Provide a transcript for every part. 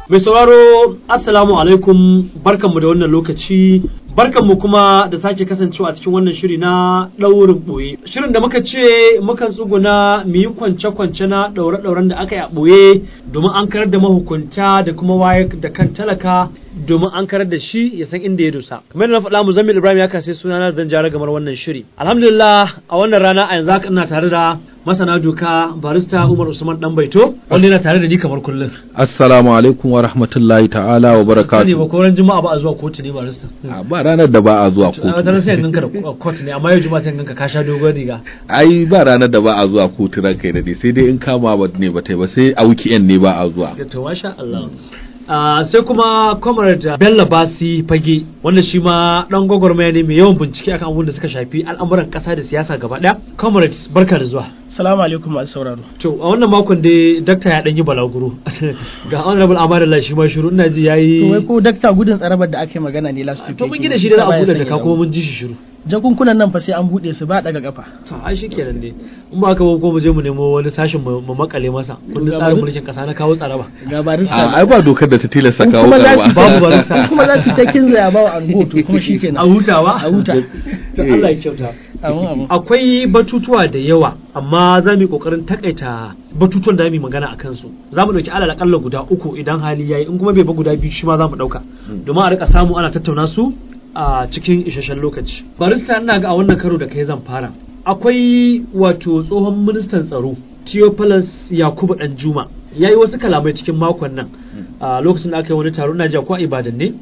Mai sauraro Assalamu alaikum barkanmu da wannan lokaci barkanmu kuma da sake kasancewa a cikin wannan shiri na ɗaurin ɓoye. Shirin da muka ce mukan tsuguna mu yi kwance-kwance na ɗaure-ɗauren da aka yi a ɓoye domin an karar da mahukunta da kuma waye da kan talaka domin an karar da shi ya san inda ya dosa. Kamar yadda na faɗa mu Zamil Ibrahim ya kasai sunana zan jara gamar wannan shiri. Alhamdulillah a wannan rana a yanzu haka ina tare da masana doka barista Umar Usman Dan Baito wanda yana tare da ni kamar kullum. Assalamu alaikum wa rahmatullahi ta'ala wa Sani ba barakatuh. ko ran juma'a ba a zuwa kotu ne barista. A ba ranar da ba a zuwa a wata kotu. sai ganka da kotu ne amma yau juma'a sai ganka ka sha dogon riga. Ai ba ranar da ba a zuwa kotu ranka ya dade sai dai in kama ba ne ba ta yi ba sai a weekend ne ba a zuwa. To masha Allah. Ah, sai kuma comrade Bello Basi Fage wanda shi ma dan gwagwarmaya ne mai yawan bincike akan abubuwan da suka shafi al'amuran kasa da siyasa gaba daya. Comrades barka da zuwa. Salamu alaikum masu sauraro. To a wannan makon dai dakta ya dan yi balaguro. Ga honorable Amadallah shi ma shiru ina ji yayi To wai ko dakta gudun tsarabar da aka yi magana ne last week. To mun yake gina yi, shi da za a baya buɗe sanya jaka damu. kuma mun ji shi shiru. Jakunkunan nan fa sai an buɗe su ba daga kafa. To ai shi kenan ne. In ba ka ba ko mu je mu nemo wani sashin mu mu makale masa. Kundin tsarin mulkin kasa na kawo tsaraba. Ga barista. A ai ba dokar da ta tilasta In kawo kuma za su karba. Babu barista. in kuma za su ta kinzaya ba wa ango to kuma shi A kenan. huta ba? A huta. To Allah ya kyauta. Amin amin. akwai batutuwa da yawa amma za mu yi kokarin takaita batutuwan da mu yi magana a kansu za mu ɗauki alal akalla guda uku idan hali yayi in kuma bai ba guda biyu shi ma za mu ɗauka domin a rika samu ana tattauna su a cikin isasshen lokaci barista ina ga a wannan karo da kai zan fara akwai wato tsohon ministan tsaro Theophilus Yakubu Danjuma ya yi wasu kalamai cikin makon nan a lokacin da aka yi wani taro na jiya ko a Ibadan ne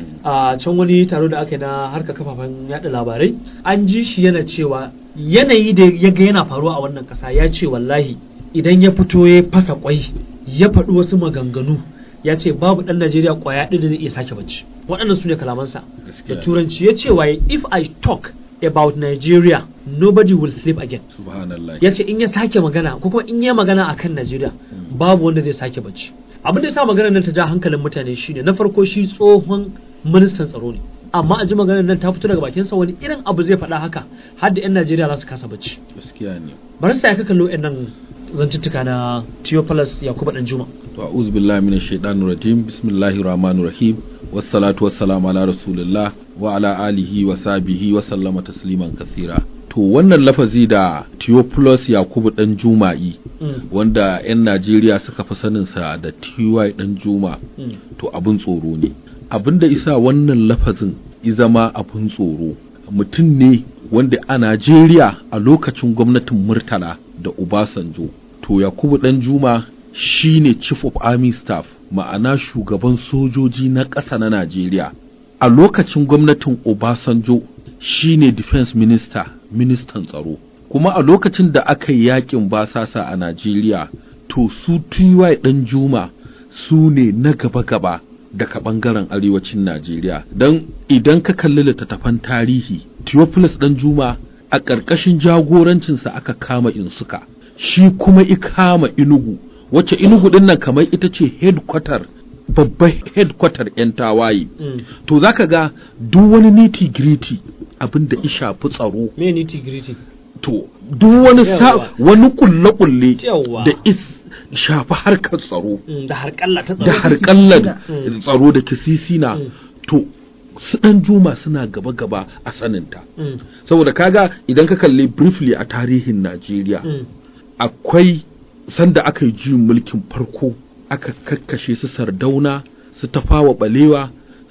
a can wani taro da aka yi na harka kafafen yada labarai an ji shi yana cewa yanayi da ya ga yana faruwa a wannan kasa ya ce wallahi idan ya fito ya fasa kwai ya faɗi wasu maganganu ya ce babu ɗan Najeriya kwaya ɗaya da zai iya sake bacci waɗannan su ne kalamansa da Gaskiya. turanci ya ce waye if I talk about Nigeria nobody will sleep again Subhanallah. ya ce in ya sake magana ko kuma in ya magana akan Najeriya babu wanda zai sake bacci abin da ya sa maganar nan ta ja hankalin mutane shine na farko shi tsohon ministan tsaro ne amma a ji maganar nan ta fito daga bakin sa wani irin abu zai faɗa haka har da 'yan Najeriya za su kasa bacci Gaskiya ne. bari sai ka kallo nan zantuttuka na Theophilus Yakubu Danjuma To a'udhu billahi minash shaitanir rajim. Bismillahir rahmanir rahim. Wassalatu wassalamu ala rasulillah wa ala alihi wa sahbihi wa sallama tasliman kasira. To wannan lafazi da Theophilus Yakubu dan Juma'i Mm. wanda 'yan Najeriya suka fi saninsa da TY dan Juma Mm. to abin tsoro ne. Abin da isa wannan lafazin i zama abin tsoro mutum ne wanda a Najeriya a lokacin gwamnatin Murtala da Obasanjo to Yakubu dan Juma shine Chief of Army Staff ma'ana shugaban sojoji na ƙasa na Najeriya a lokacin gwamnatin Obasanjo shine Defense Minister ministan tsaro kuma a lokacin da aka yi yakin basasa a Najeriya to su TY dan Juma su ne na gaba-gaba daga bangaren arewacin Najeriya don idan ka kalli littattafan tarihi Theophilus dan Juma a ƙarƙashin jagorancinsa aka kama Insuka shi kuma i kama Inugu wacce Inugu din nan kamar ita ce headquarter babban headquarter 'yan tawaye Mm. to zaka ga duk wani niti gritty abin da shafi tsaro me nitty gritty to duk wani sa Yawwa. wani kulle kulle Yawwa. da is shafi harkar tsaro Mm, da harƙalla ta tsaro da harkallar Mm. tsaro da kisisina Mm. to su dan juma suna gaba gaba a saninta Mm. saboda kaga idan ka kalli briefly a tarihin Najeriya Mm. akwai sanda aka yi juyin mulkin farko aka kakkashe su sardauna su tafawa balewa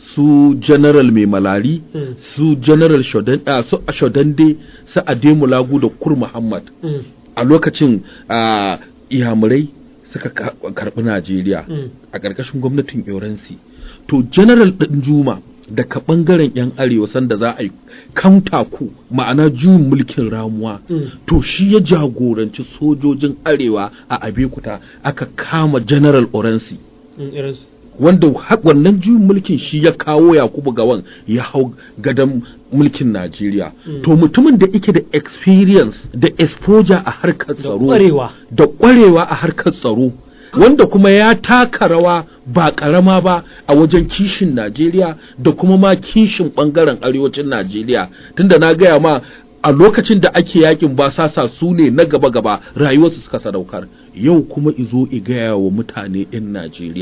su general mai malari Mm. su general shodan ah, su shodande su ademulagu da kur muhammad Mm. a lokacin ah, iyamurai suka ka- karbi najeriya Mm. a ƙarƙashin gwamnatin yoransi to general ɗin juma daga ɓangaren 'yan arewa sanda za a yi kamta ku ma'ana juyin mulkin ramuwa Mm. to shi ya jagoranci sojojin arewa a abekuta aka kama general oransi Mm, irinsu. wanda ha- wannan juyin mulkin shi ya kawo yakubu gawan ya hau gadon mulkin najeriya Mm. to mutumin da yake da experience da exposure a harkar tsaro ƙwarewa. da ƙwarewa a harkar tsaro wanda kuma ya taka rawa ba ƙarama ba a wajen kishin najeriya da kuma ma kishin ɓangaren arewacin najeriya tunda na gaya ma a lokacin da ake yakin basasa su ne na gaba-gaba rayuwarsu suka sadaukar yau kuma izo i gaya wa mutane 'yan najeriya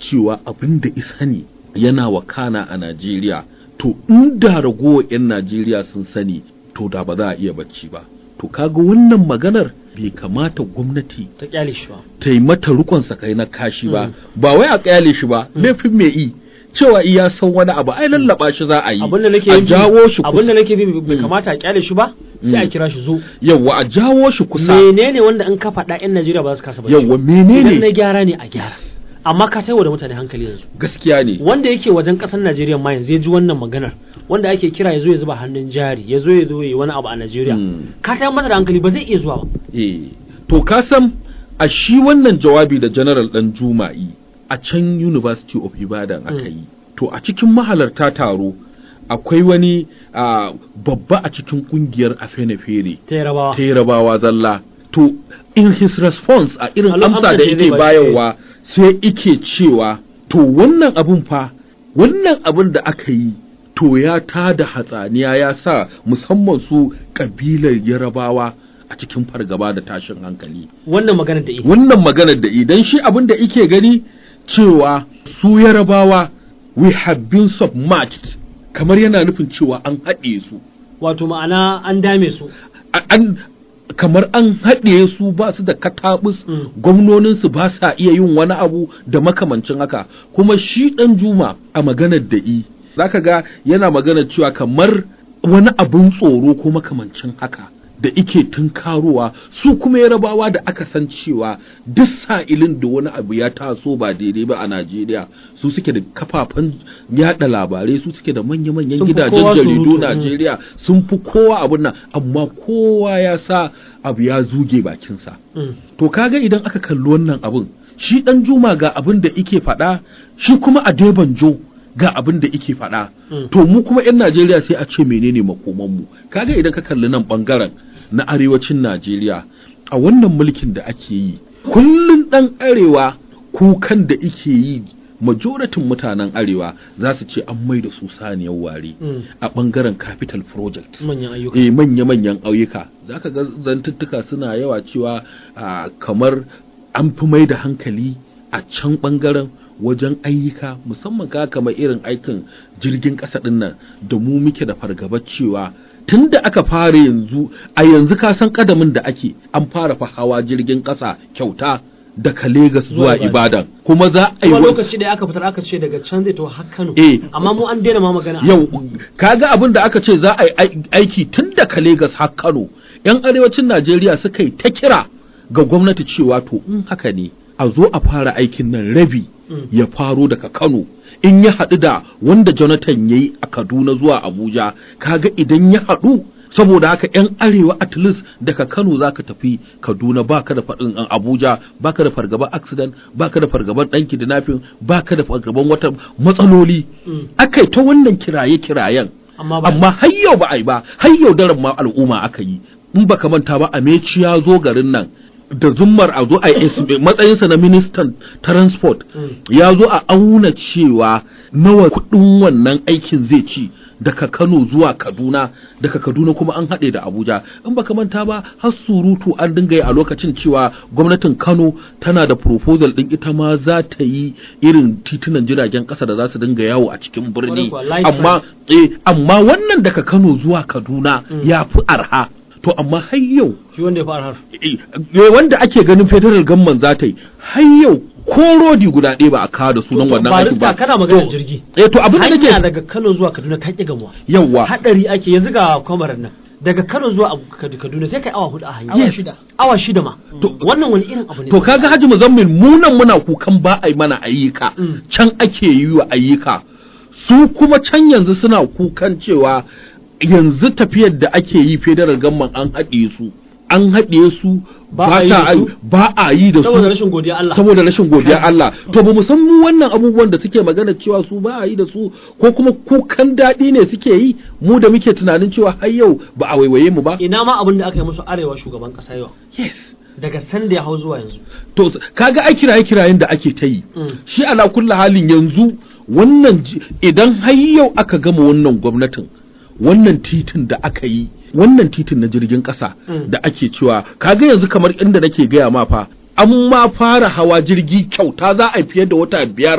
cewa abin da isa ne yana wakana a Najeriya to inda ragowar 'yan Najeriya sun sani to da ba za a iya bacci ba to kaga wannan maganar bai kamata gwamnati ta kyale shi ba ta yi mata rukon sakai na kashi ba ba wai a kyale shi ba laifin mai yi cewa iya san wani abu ai lallaba shi za a yi abinda nake a yin jawo shi abinda kusa nake bi bai kamata a kyale shi ba sai a Mm. kira shi zo yawa a jawo shi kusa menene wanda in ka faɗa yan Najeriya ba za su kasa bacci yawa ba? idan na menene gyara ne a gyara amma ka taiwa da mutane hankali yanzu gaskiya ne wanda yake wajen ƙasar Najeriya ma yanzu ya ji wannan maganar wanda ake kira ya zo ya zuba hannun jari ya zo ya zo ya yi wani abu a Najeriya Mm. ka tayar masa da hankali ba zai iya zuwa ba eh to ka san a shi wannan jawabi da general dan juma'i a can university of ibadan aka yi to a cikin mahalarta taro akwai wani ah, babba a cikin kungiyar afenefere ta yarabawa ta yarabawa zalla to in his response a irin Alo- amsa amsa da da yake zai ba shi, bayarwa sai ike cewa to wannan abun fa wannan abun da aka yi to ya tada hatsaniya ya sa musamman su kabilar yarabawa a cikin fargaba da tashin hankali wannan maganar da ita wannan maganar da idan shi abin da ike gani cewa su yarabawa we have been submerged kamar yana nufin cewa an haɗe su wato ma'ana an dame su a- an kamar an haɗe su ba su da katabus Mm. gwamnoninsu ba sa iya yin wani abu da makamancin haka kuma shi ɗan juma a maganar da i zaka ga yana maganar cewa kamar wani abin tsoro ko makamancin haka da ike tunkarowa su kuma yarabawa da aka san cewa duk sa'ilin da wani abu ya taso ba daidai ba a Najeriya su suke da kafafen yada labarai su suke da manya-manyan Sun fi gidajen kowa jaridu surutu, mm. Najeriya sun fi kowa abun nan amma kowa ya sa abu ya zuge bakinsa Mm. to kaga idan aka kalli wannan abun shi dan juma ga abin da ike faɗa shi kuma a debanjo ga abin da ike faɗa Mm. to mu kuma 'yan Najeriya sai a ce menene makomanmu kaga idan ka kalli nan bangaren na arewacin Najeriya a wannan mulkin da ake yi kullun dan arewa kukan da ike yi majoratin mutanen arewa za su ce an mai da su saniyar ware Mm. a bangaren capital project manyan ayyuka eh manya-manyan auyuka za ka ga zantuttuka suna yawa cewa ah, kamar an fi mai da hankali a can ɓangaren wajen ayyuka musamman ka kamar irin aikin jirgin ƙasa ɗin nan da mu muke da fargaba cewa tun da aka fara yanzu a yanzu ka san ƙadamin da ake an fara fa hawa jirgin ƙasa kyauta daga Legas zuwa Zuwa Ibadan. Ibadan kuma za a yi kuma wa- lokaci da aka fitar aka ce daga can zai to har Kano Eh. amma mu an daina ma magana yau kaga abin da aka ce za a yi ai- aiki tun daga Legas har Kano yan arewacin Najeriya suka yi ta kira ga gwamnati cewa to in haka ne a zo a fara aikin nan rabi Mm. ya faro daga Kano in ya haɗu da wanda Jonathan ya yi a Kaduna zuwa Abuja kaga idan ya haɗu saboda haka yan arewa at least daga Kano zaka tafi Kaduna baka da faɗin an Abuja baka da fargaban accident baka da fargaban ɗan kidnapping baka da fargaban wata matsaloli Mm. akai ta wannan kiraye kirayen amma ba amma har yau ba a yi ba har yau daren ma al'umma aka yi in baka manta ba Ameci ya zo garin nan da zummar a zo a yi estimate matsayinsa na ministan transport Mm. ya zo a auna cewa nawa kudin wannan aikin zai ci daga Kano zuwa Kaduna daga Kaduna kuma an haɗe da Abuja in baka manta ba har surutu an dinga yi a lokacin cewa gwamnatin Kano tana da proposal din ita ma za ta yi irin titunan jiragen ƙasa da za su dinga yawo a cikin birni Kwarai kuwa, light amma eh amma wannan daga Kano zuwa Kaduna Mm. ya fi arha to amma har yau shi wanda ya fara har eh, eh, wanda ake ganin federal gamman za ta yi har yau ko rodi guda ɗaya ba a kawo da sunan To, wannan ba aikin ba kana magana To, jirgi eh to abin da hanya nake daga Kano zuwa Kaduna ta ƙi gamuwa yawa hadari ake yanzu ga kwamarar nan daga Kano zuwa Abu- Kad- Kaduna sai kai awa hudu a hanya Awa shida. awa shida ma To- wannan wani irin abu ne to kaga Haji Muzammil mu nan muna kukan ba a yi mana ayyuka Mm. can ake yi wa ayyuka su kuma can yanzu suna kukan cewa yanzu tafiyar da ake yi federal gamman an haɗe su an haɗe su Ba ba a yi sa da ai- su? ba a yi da su saboda rashin godiya Allah saboda rashin godiya Allah to ba mu san mu wannan abubuwan da suke magana cewa su ba a yi da su ko kuma kukan daɗi ne suke yi mu da muke tunanin cewa har yau ba a waiwaye mu ba ina ma abin da aka yi musu arewa shugaban kasa yau yes daga sanda ya hau zuwa yanzu to s- kaga ai kiraye kirayen da ake ta yi Mm. shi ala kulli halin yanzu wannan ji- idan har yau aka gama wannan gwamnatin wannan titin da aka yi wannan titin na jirgin ƙasa Mm. da ake cewa kaga yanzu kamar inda nake gaya ma fa an ma fara hawa jirgi kyauta za a yi fiye da wata biyar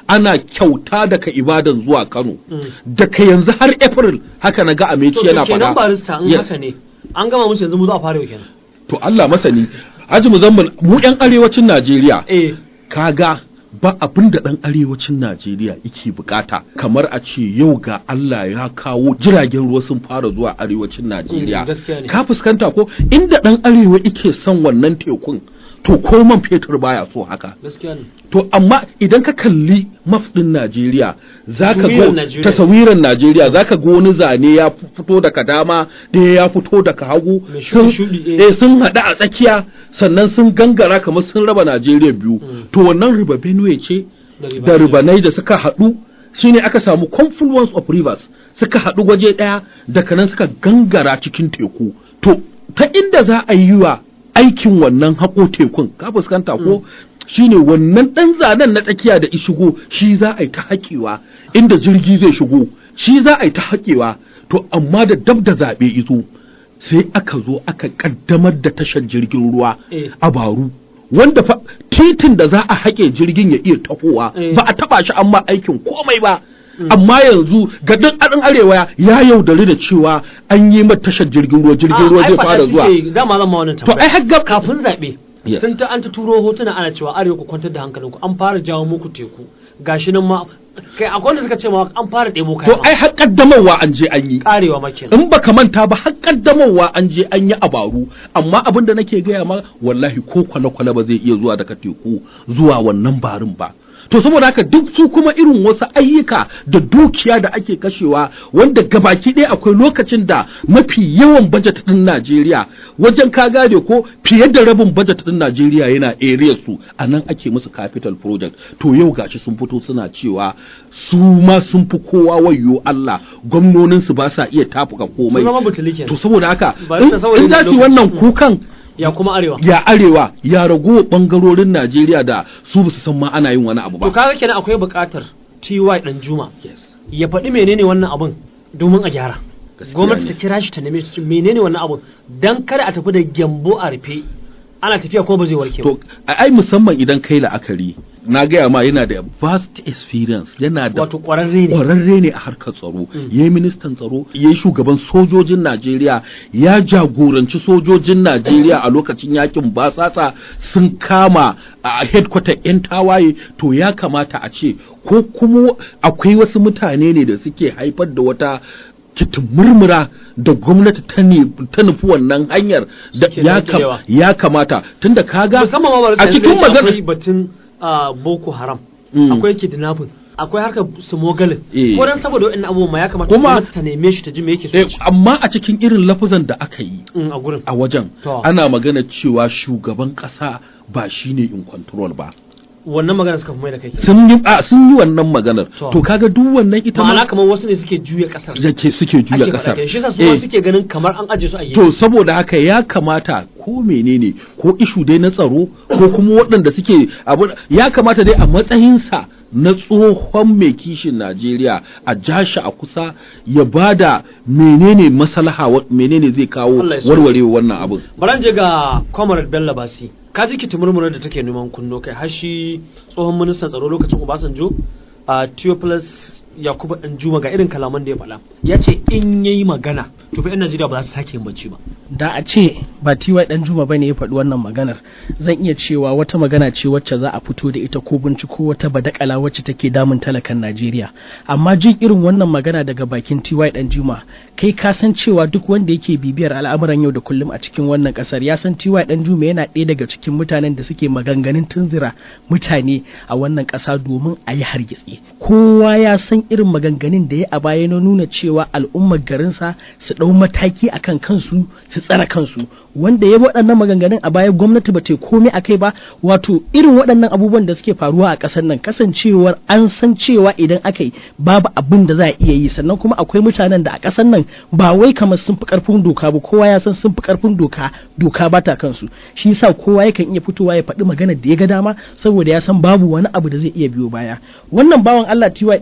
ana kyauta daga ibadan zuwa kano Mm. daga yanzu har april haka na ga to ameci yana kenan faɗa barista in Yes. haka ne an gama musu yanzu mu zo a fara yau kenan to Allah masani Haji Muzammil mu yan arewacin Najeriya eh kaga ba abin da ɗan arewacin Najeriya yake bukata kamar a ce yau ga Allah ya kawo jiragen ruwa sun fara zuwa arewacin Najeriya Mm, gaskiya ne. ka fuskanta ko inda ɗan arewa yake son wannan tekun to ko man fetur baya so haka gaskiya ne to amma idan ka kalli maf ɗin Najeriya za ka Taswirar ga Najeriya. tasawiran Najeriya za ka ga wani zane ya fito daga dama ɗaya ya fito daga hagu Mai sun shuɗi-shuɗi, eh. eh, sun haɗu a tsakiya sannan sun gangara kamar sun raba Najeriya biyu to wannan riba Benue ce Da riba da Niger. ribanai da suka haɗu shine aka samu confluence of rivers suka haɗu waje ɗaya daga nan suka gangara cikin teku to ta inda za a yi wa aikin wannan haƙo tekun ka fuskanta ko shine wannan ɗan zanen na tsakiya da ishigo shi za a yi ta haƙewa inda jirgi zai shigo shi za a yi ta haƙewa to amma da dab da zaɓe iso sai aka zo aka ƙaddamar da tashar jirgin ruwa Eh. a baru wanda fa titin da za a haƙe jirgin ya iya tahowa Eh. ba a taba shi amma aikin komai ba amma yanzu ga duk adin arewa ya yaudari da cewa an yi mata tashar jirgin ruwa jirgin ruwa zai fara zuwa dama zan ma wannan to tambaya ai har gab kafin zaɓe Yes. sun ta an ta turo hotuna ana cewa arewa ku kwantar da hankalinku an fara jawo muku teku gashi nan ma kai akwai wanda suka ce ma an fara ɗebo to kaya ai har kaddamarwa an je an yi karewa ma kenan in baka manta ba har kaddamarwa an je an yi abaru amma abin da nake gaya ma wallahi ko kwale-kwale ba zai iya zuwa daga teku zuwa wannan barin ba to saboda haka duk su kuma irin wasu ayyuka da dukiya da ake kashewa wanda gabaki ɗaya akwai lokacin da mafi yawan bajet ɗin Najeriya wajen ka gane ko fiye da rabin bajet ɗin Najeriya yana area su a nan ake musu capital project to yau gashi sun fito suna cewa su ma sun fi kowa wayo Allah gwamnonin su ba sa iya tafuka komai sun zama butuli kenan to saboda haka Ba in ta saboda in za su yi wannan lokacin- kukan ya kuma arewa ya arewa ya rago bangarorin Najeriya da su ba su san ma ana yin wani abu to ba kaga kenan akwai buƙatar TY dan Juma ya faɗi menene wannan abun domin a gyara Gaskiya gwamnati ne. ta kira shi ta neme shi menene wannan abun dan kada a tafi da gyambo a rufe ana tafiya ko ba zai warke ba to ai musamman idan kai la'akari na gaya ma yana da vast experience yana da wato ƙwararre ne kwararre ne a harkar tsaro ya yi ministan tsaro ya yi shugaban sojojin najeriya ya jagoranci sojojin najeriya a lokacin yakin basasa sun kama a headquarter 'yan tawaye to ya kamata a ce ko kuma akwai wasu mutane ne da suke haifar da wata kitin murmura da gwamnati ta ne- ta nufi wannan hanyar da Suke ya, kam- daƙilewa. ya kamata tunda kaga musamman ma ba a cikin akwai magana batun ah, boko haram Mm. akwai kidnapping akwai harkar smogalin Eh. ko dan saboda wa'annan abubuwan ma ya kamata Kuma- gwamnati ta neme shi ta ji me yake so Eh, ya ci. amma a cikin irin lafazan da aka yi Mm, a gurin a wajen To. ana magana cewa shugaban kasa ba shine in control ba wannan magana suka fi mai da kai kenan. sun yi a sun yi wannan maganar To. to kaga duk wannan ita ma'ana ma kamar wasu ne suke juya kasar yake suke juya ake faɗa kasar kai shi yasa su Eh, ma suke ganin kamar an aje su a gefe to saboda haka ya kamata ko menene ko ishu dai na tsaro ko kuma waɗanda suke abu ya kamata dai a matsayinsa na tsohon mai kishin Najeriya a jashi a kusa ya bada menene maslaha wa- menene zai kawo Allah ya so. warwarewa wannan abin Baran je ga Comrade Bello Basi. Ka ji kitimurmurar da take neman kunno kai har shi tsohon ministan tsaro lokacin Obasanjo a Theophilus Yakubu Danjuma ga irin kalaman da ya faɗa. Ya ce in yayi magana to fa 'yan Najeriya ba za su sake yin bacci ba. da a ce ba tiwa dan juma bane ya faɗi wannan maganar zan iya cewa wata magana ce wacce za a fito da ita ko binciko wata badakala wacce take damun talakan Najeriya amma jin irin wannan magana daga bakin tiwa dan juma kai ka san cewa duk wanda yake bibiyar al'amuran yau da kullum a cikin wannan kasar ya san tiwa dan juma yana ɗaya daga cikin mutanen da suke maganganun tunzira mutane a wannan ƙasa domin a yi hargitsi kowa ya san irin maganganun da ya a baya na nuna cewa al'ummar garinsa su ɗau mataki akan kansu su tsara kansu wanda ya waɗannan maganganun a baya gwamnati ba ta yi komai a kai ba wato irin waɗannan abubuwan da suke faruwa a ƙasar nan kasancewar an san cewa idan aka yi babu abin da za a iya yi sannan kuma akwai mutanen da a ƙasar nan ba wai kamar sun fi ƙarfin doka ba kowa ya san sun fi ƙarfin doka doka ba ta kansu shi yasa kowa yakan iya fitowa ya faɗi maganar da ya ga dama saboda ya san babu wani abu da zai iya biyo baya wannan bawan Allah tiwa dan juma yana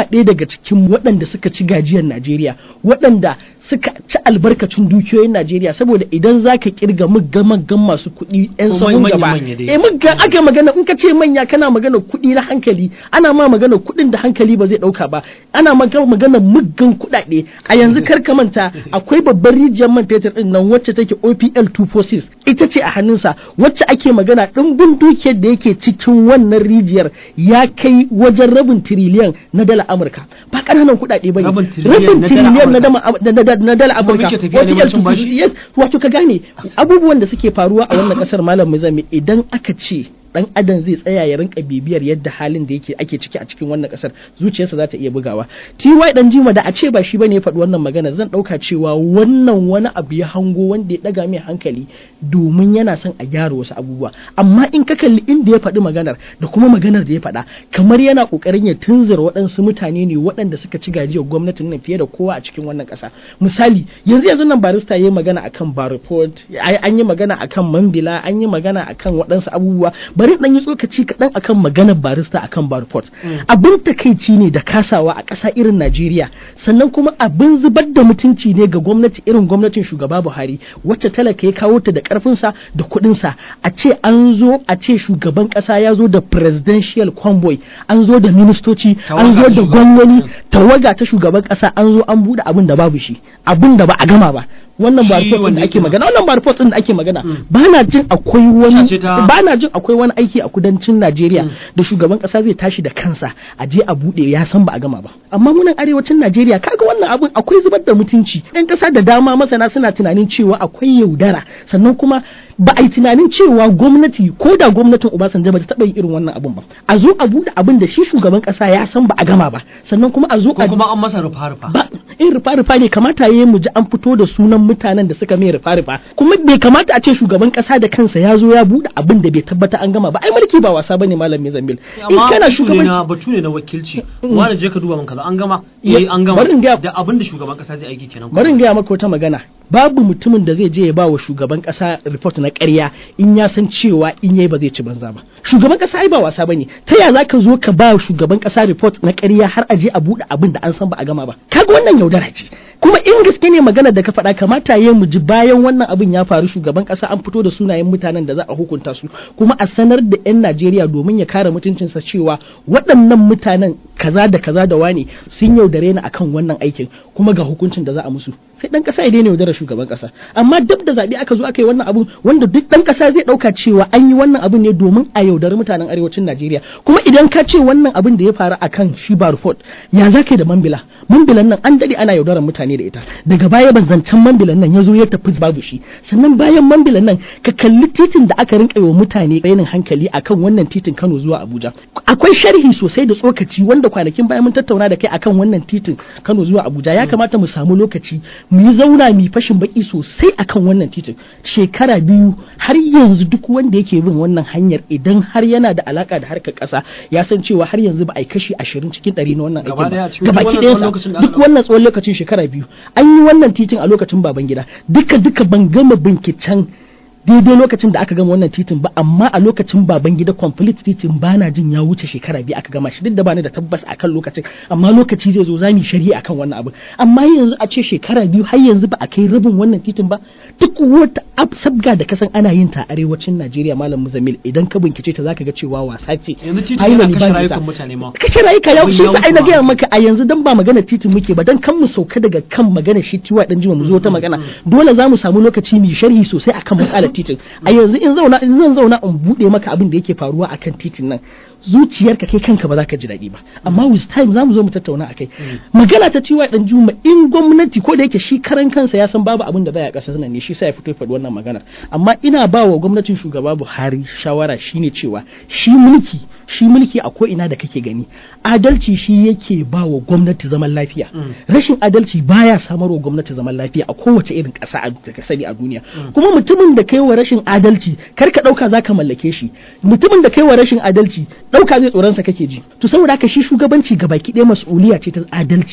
yana ɗaya daga cikin waɗanda suka ci gajiyar Najeriya waɗanda suka ci albarkacin dukiyoyin Najeriya saboda idan za ka kirga muggan masu kuɗi 'yan Ko sahun manya- gaba manya dai. eh muggan aka magana in ka ce manya kana magana kuɗi na hankali ana ma magana kuɗin da hankali ba zai ɗauka ba ana magana magana muggan kuɗaɗe a yanzu kar ka manta akwai babbar rijiyar man fetur ɗin nan wacce take OPL 246 ita ce a hannunsa wacce ake magana ɗimbin dukiyar da yake cikin wannan rijiyar ya kai wajen rabin tiriliyan na dala Amurka ba ƙananan kuɗaɗe ba ne Rabin tiriliyan na dala tiriliyan na Amurka. dama- na- na- na dala Kuma Amurka muke tafiya neman cin bashi? OPL 246 yes wato ka gane abubuwan da suke faruwa a wannan kasar malam muzami idan aka ce dan adam zai tsaya ya rinka bibiyar yadda halin da yake ake ciki a cikin wannan kasar zuciyarsa za ta iya bugawa TY dan jima da a ce ba shi bane ya faɗi wannan magana zan ɗauka cewa wannan wani abu ya hango wanda ya ɗaga mai hankali domin yana son a gyara wasu abubuwa amma in ka kalli inda ya faɗi maganar da kuma maganar da ya faɗa kamar yana ƙoƙarin ya tunzura waɗansu mutane ne waɗanda suka ci gajiyar gwamnatin nan fiye da kowa a cikin wannan ƙasa misali yanzu yanzu nan barista ya yi magana akan bar report ai an yi magana akan mambila an yi magana akan waɗansu abubuwa bari dan yi tsokaci kaɗan akan maganar barista akan bar report abin takaici ne da kasawa a ƙasa irin Najeriya sannan kuma abin zubar da mutunci ne ga gwamnati irin gwamnatin shugaba Buhari wacce talaka ya kawo ta da ƙarfinsa da kuɗinsa a ce an zo a ce shugaban ƙasa ya zo da presidential convoy an zo da ministoci an zo Tawaga ta da shugaban- gwamnoni tawaga ta shugaban ƙasa an zo an buɗe abin da babu shi abin da ba a gama ba wannan ba Shi report ɗin wanda da ake yake magana wannan ba report ɗin da ake magana ba na jin akwai wani Sace ta- ba na jin akwai wani aiki a kudancin Najeriya da shugaban ƙasa zai tashi da kansa a je a buɗe ya san ba a gama ba amma munan arewacin Najeriya kaga wannan abin akwai zubar da mutunci ɗan ƙasa da dama masana suna tunanin cewa akwai yaudara sannan kuma ba a yi tunanin cewa gwamnati ko da gwamnatin Obasanjo ba ta taɓa yin irin wannan abin ba a zo a buɗe abin da shi shugaban ƙasa ya san ba a gama ba sannan kuma a zo ko a kuma an masa rufa-rufa ba in rufa-rufa ne kamata ya mu ji an fito da sunan mutanen da suka mai rufa-rufa kuma bai kamata a ce shugaban kasa da kansa ya zo ya bude abin da bai tabbata an gama ba ai mulki ba wasa bane malam Mizambil in amma kana batu ne na shugabanci batu ne na wakilci Mm. wani je ka duba min kaza an gama Ya- eh an gama bari in gaya- da abin da shugaban kasa zai aiki kenan bari in gaya maka wata magana babu mutumin da zai je ya ba wa shugaban kasa report na ƙarya in ya san cewa in yayi ba zai ci banza ba shugaban kasa ai ba wasa bane ta ya zaka zo ka ba wa shugaban kasa report na ƙarya har a je a bude abin da an san ba a gama ba kaga wannan yaudara ce kuma in gaske ne magana da ka faɗa kamata ya mu ji bayan wannan abin ya faru shugaban kasa an fito da sunayen mutanen da za a hukunta su kuma a sanar da 'yan Najeriya domin ya kare mutuncinsa cewa waɗannan mutanen kaza da kaza da wani sun yaudare ni akan wannan aikin kuma ga hukuncin da za a musu sai dan kasa ya daina yaudarar shugaban kasa amma duk da zaɓe aka zo aka yi wannan abun wanda duk dan kasa zai ɗauka cewa an yi wannan abun ne domin a yaudari mutanen arewacin Najeriya kuma idan ka ce wannan abun da ya faru akan shi Barford ya za ka yi da Mambila Mambilan nan an dade ana yaudarar mutane da ita daga baya ban zancen Mambilan nan ya zo ya tafi babu shi sannan bayan Mambilan nan ka kalli titin da aka rinka yi wa mutane rainin hankali akan wannan titin Kano zuwa Abuja akwai sharhi sosai da tsokaci wanda kwanakin bayan mun tattauna da kai akan wannan titin Kano zuwa Abuja ya kamata mu samu lokaci mu yi zauna mu yi fashin baki sosai akan wannan titin shekara biyu har yanzu duk wanda yake bin wannan hanyar idan har yana da alaka da harkar kasa ya san cewa har yanzu ba a yi kashi ashirin cikin ɗari na wannan Gaba aikin ɗaya ba cikin gabaki wannan tsawon ɗayansa lokacin da aka duk wannan tsawon lokacin shekara biyu an yi wannan titin a lokacin baban gida duka duka ban gama binciken daidai lokacin da aka gama wannan titin ba amma a lokacin baban gida complete titin ba na jin ya wuce shekara biyu aka gama shi duk da bani da tabbas akan lokacin amma lokaci zai zo zamu yi shari'a akan wannan abu amma yanzu a ce shekara biyu har yanzu ba a kai rabin wannan titin ba duk wata ab- sabga da kasan ana yin ta a arewacin Najeriya malam Muzamil idan ka bincike ta zaka ga cewa wasa ce yanzu titi Finally yana kashe ba nisa. rayukan mutane ma kashe rayuka ya Abin shi ya sa ai na wuce gaya ma. maka a yanzu dan ba magana titin muke ba dan kan mu sauka daga kan magana shi tiwa dan jima mu zo ta magana dole za mu samu lokaci mu yi sharhi sosai akan matsalar titin a yanzu in zauna in zan zauna in bude maka abin da yake faruwa akan titin nan zuciyarka kai kanka ba za ka ji daɗi ba amma with time za mu zo mu tattauna akai magana ta tiwa dan juma in gwamnati ko da yake shi karan kansa ya san babu abin da baya ƙasar nan ne shi sa ya fito ya faɗi wannan maganar amma ina ba wa gwamnatin shugaba Buhari shawara shine cewa shi mulki shi mulki a ko ina da kake gani adalci shi yake ba wa gwamnati zaman lafiya rashin adalci baya samar wa gwamnati zaman lafiya a kowace irin ƙasa a da ka sani a duniya kuma mutumin da kai wa rashin adalci kar ka ɗauka za ka mallake shi mutumin da kai wa rashin adalci ɗauka zai tsoronsa kake ji to saboda haka shi shugabanci gabaki ɗaya mas'uliya ce ta adalci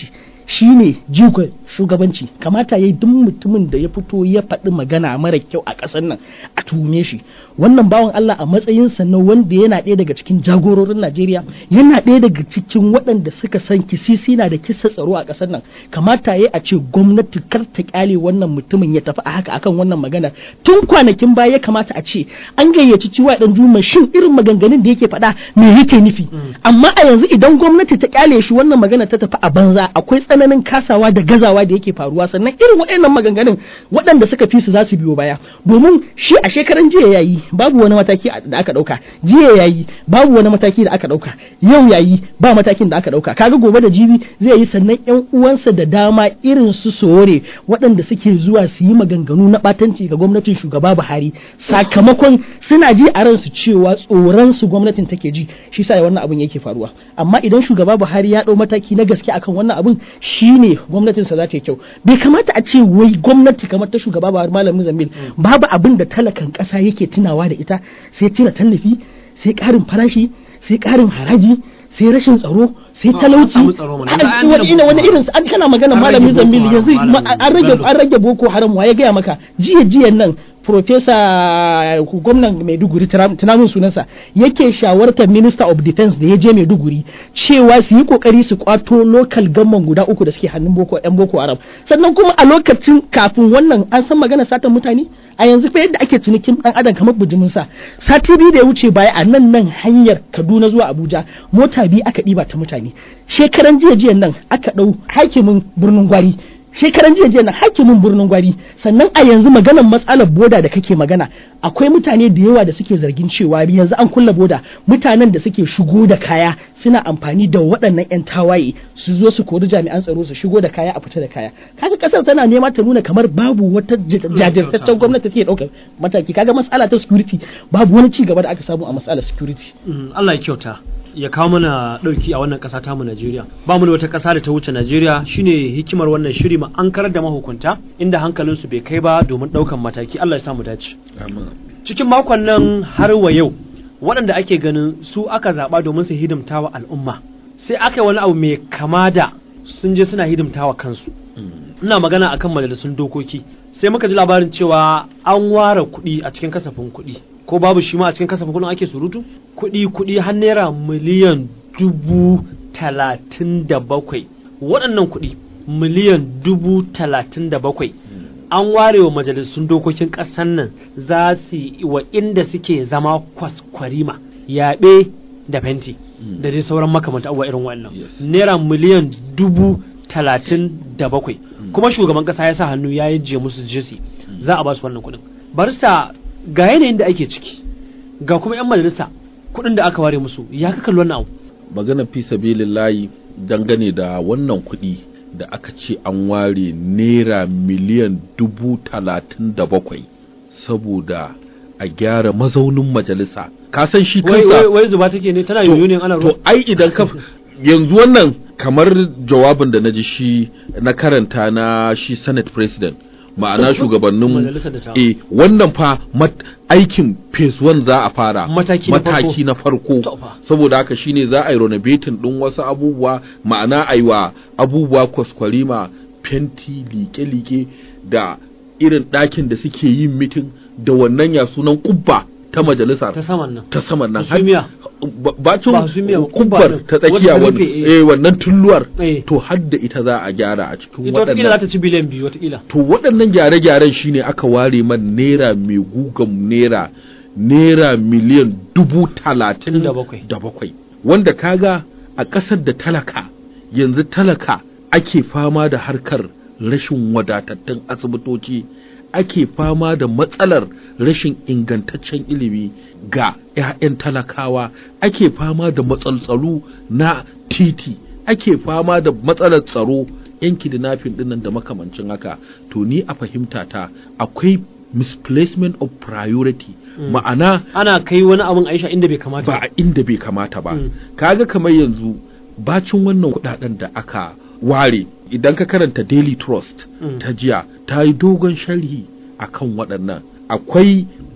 shine jigon shugabanci kamata yayi duk mutumin da ya fito ya faɗi magana mara kyau a ƙasar nan a tuhume shi wannan bawan Allah a matsayinsa na wanda yana ɗaya daga cikin jagororin Najeriya yana ɗaya daga cikin waɗanda suka san kisisi na da kisa tsaro a ƙasar nan kamata yayi a ce gwamnati kar ta kyale wannan mutumin ya tafi a haka akan wannan magana tun kwanakin baya ya kamata a ce an gayyaci ciwa dan juma shin irin maganganun da yake faɗa me yake nufi amma a yanzu idan gwamnati ta kyale shi wannan magana ta tafi a banza akwai tsananin kasawa da gazawa da yake faruwa sannan irin waɗannan maganganun waɗanda suka fi su za su biyo baya domin shi a shekaran jiya yayi babu wani mataki da aka ɗauka jiya yayi babu wani mataki da aka ɗauka yau yayi ba matakin da aka ɗauka kaga gobe da jibi zai yi sannan yan uwansa da dama irin su sore waɗanda suke zuwa su yi maganganu na ɓatanci ga gwamnatin shugaba Buhari sakamakon suna ji a ransu cewa tsoron su gwamnatin take ji shi sa wannan abin yake faruwa amma idan shugaba Buhari ya ɗau mataki na gaske akan wannan abin shine gwamnatin sa za ta yi kyau bai kamata a ce wai gwamnati kamar ta shugaba Buhari malamin Zambil babu abin da talakan ƙasa yake tunawa da ita sai cire tallafi sai ƙarin farashi sai ƙarin haraji sai rashin tsaro sai talauci wani wani irin an kana magana malamin zambil yanzu an rage an rage boko haram wa ya gaya maka jiya jiyan nan profesa gwamnan maiduguri tunamin sunansa yake shawartar minister of defense da ya je maiduguri cewa su yi kokari su kwato local gamman guda uku da suke hannun boko yan boko haram sannan kuma a lokacin kafin wannan an san magana satan mutane a yanzu fa yadda ake cinikin dan adam kamar bijimin sa sati biyu da ya wuce baya a nan nan hanyar kaduna zuwa abuja mota biyu aka ɗiba ta mutane shekaran jiya jiyan nan aka ɗau hakimin birnin gwari shekaran jiya jiya na hakimin birnin gwari sannan a yanzu maganar matsalar boda da kake magana akwai mutane da yawa da suke zargin cewa yanzu an kulla boda mutanen da suke shigo da kaya suna amfani da waɗannan 'yan tawaye su zo su kori jami'an tsaro su shigo da kaya a fita da kaya kaga kasar tana nema ta nuna kamar babu wata jajirtaccen gwamnati take ɗaukar mataki kaga matsala ta security babu wani ci gaba da aka samu a matsalar security Allah ya kyauta ya kawo mana ɗauki a wannan ƙasa tamu Najeriya ba mu da wata ƙasa da ta wuce Najeriya shine hikimar wannan shiri ma an karar da mahukunta inda hankalinsu bai kai ba domin ɗaukan mataki Allah ya samu dace cikin makon nan har wa yau waɗanda ake ganin su aka zaɓa domin su hidimta wa al'umma sai aka yi wani abu mai kama da sun je suna hidimta wa kansu ina magana akan majalisun dokoki sai muka ji labarin cewa an ware kuɗi a cikin kasafin kuɗi ko babu shi ma a cikin kasafin kuɗin ake surutu kuɗi kuɗi har naira miliyan dubu talatin da bakwai waɗannan kuɗi miliyan dubu talatin da bakwai an ware wa majalisun dokokin ƙasar nan za su yi wa inda suke zama kwaskwarima yaɓe da fenti da dai sauran makamanta abubuwa irin wannan naira miliyan dubu talatin da bakwai kuma shugaban ƙasa ya sa hannu ya yi musu jesi za a ba su wannan kuɗin barista ga yanayin da ake ciki ga kuma 'yan majalisa kuɗin da aka ware musu ya ka kalli wannan abu magana fi sabilillahi dangane da wannan kuɗi da aka ce an ware naira miliyan dubu talatin da bakwai saboda a gyara mazaunin majalisa ka san shi kansa wai zuba take ne tana yoyo ne ana ruwa to ai idan ka yanzu wannan kamar jawabin da na ji shi na karanta na shi senate president ma'ana shugabannin eh wannan fa aikin phase 1 za a fara mataki, mataki na farko saboda haka shine za a yi renovating din wasu abubuwa ma'ana aiwa abubuwa kwaskwarima fenti like-like da irin ɗakin da suke yin mitin da wannan ya sunan kubba ta majalisa ta saman nan ta saman nan Hasumiya. bacin Ba hasumiya, kubba kubbar din. ta tsakiya Wadda ta wani rufe, eh. eh wannan tulluwar Eh. to har da ita za a gyara a cikin ita watakila za waɗannan ta ci biliyan biyu watakila to waɗannan gyare-gyaren shine aka ware man naira mai gugan naira naira miliyan dubu talatin Da bakwai. da bakwai wanda kaga a ƙasar da talaka yanzu talaka ake fama da harkar rashin wadatattun asibitoci ake fama da matsalar rashin ingantaccen ilimi ga 'ya'yan talakawa ake fama da matsaltsalu na titi ake fama da matsalar tsaro yan kidnapping dinnan da makamancin haka to ni a fahimta ta akwai misplacement of priority ma'ana ana kai wani abin aisha inda bai kamata ba a inda bai kamata ba Mm. kaga kamar yanzu bacin wannan kudaden da aka ware idan ka karanta daily trust Mm. ta jiya ta yi dogon sharhi akan waɗannan akwai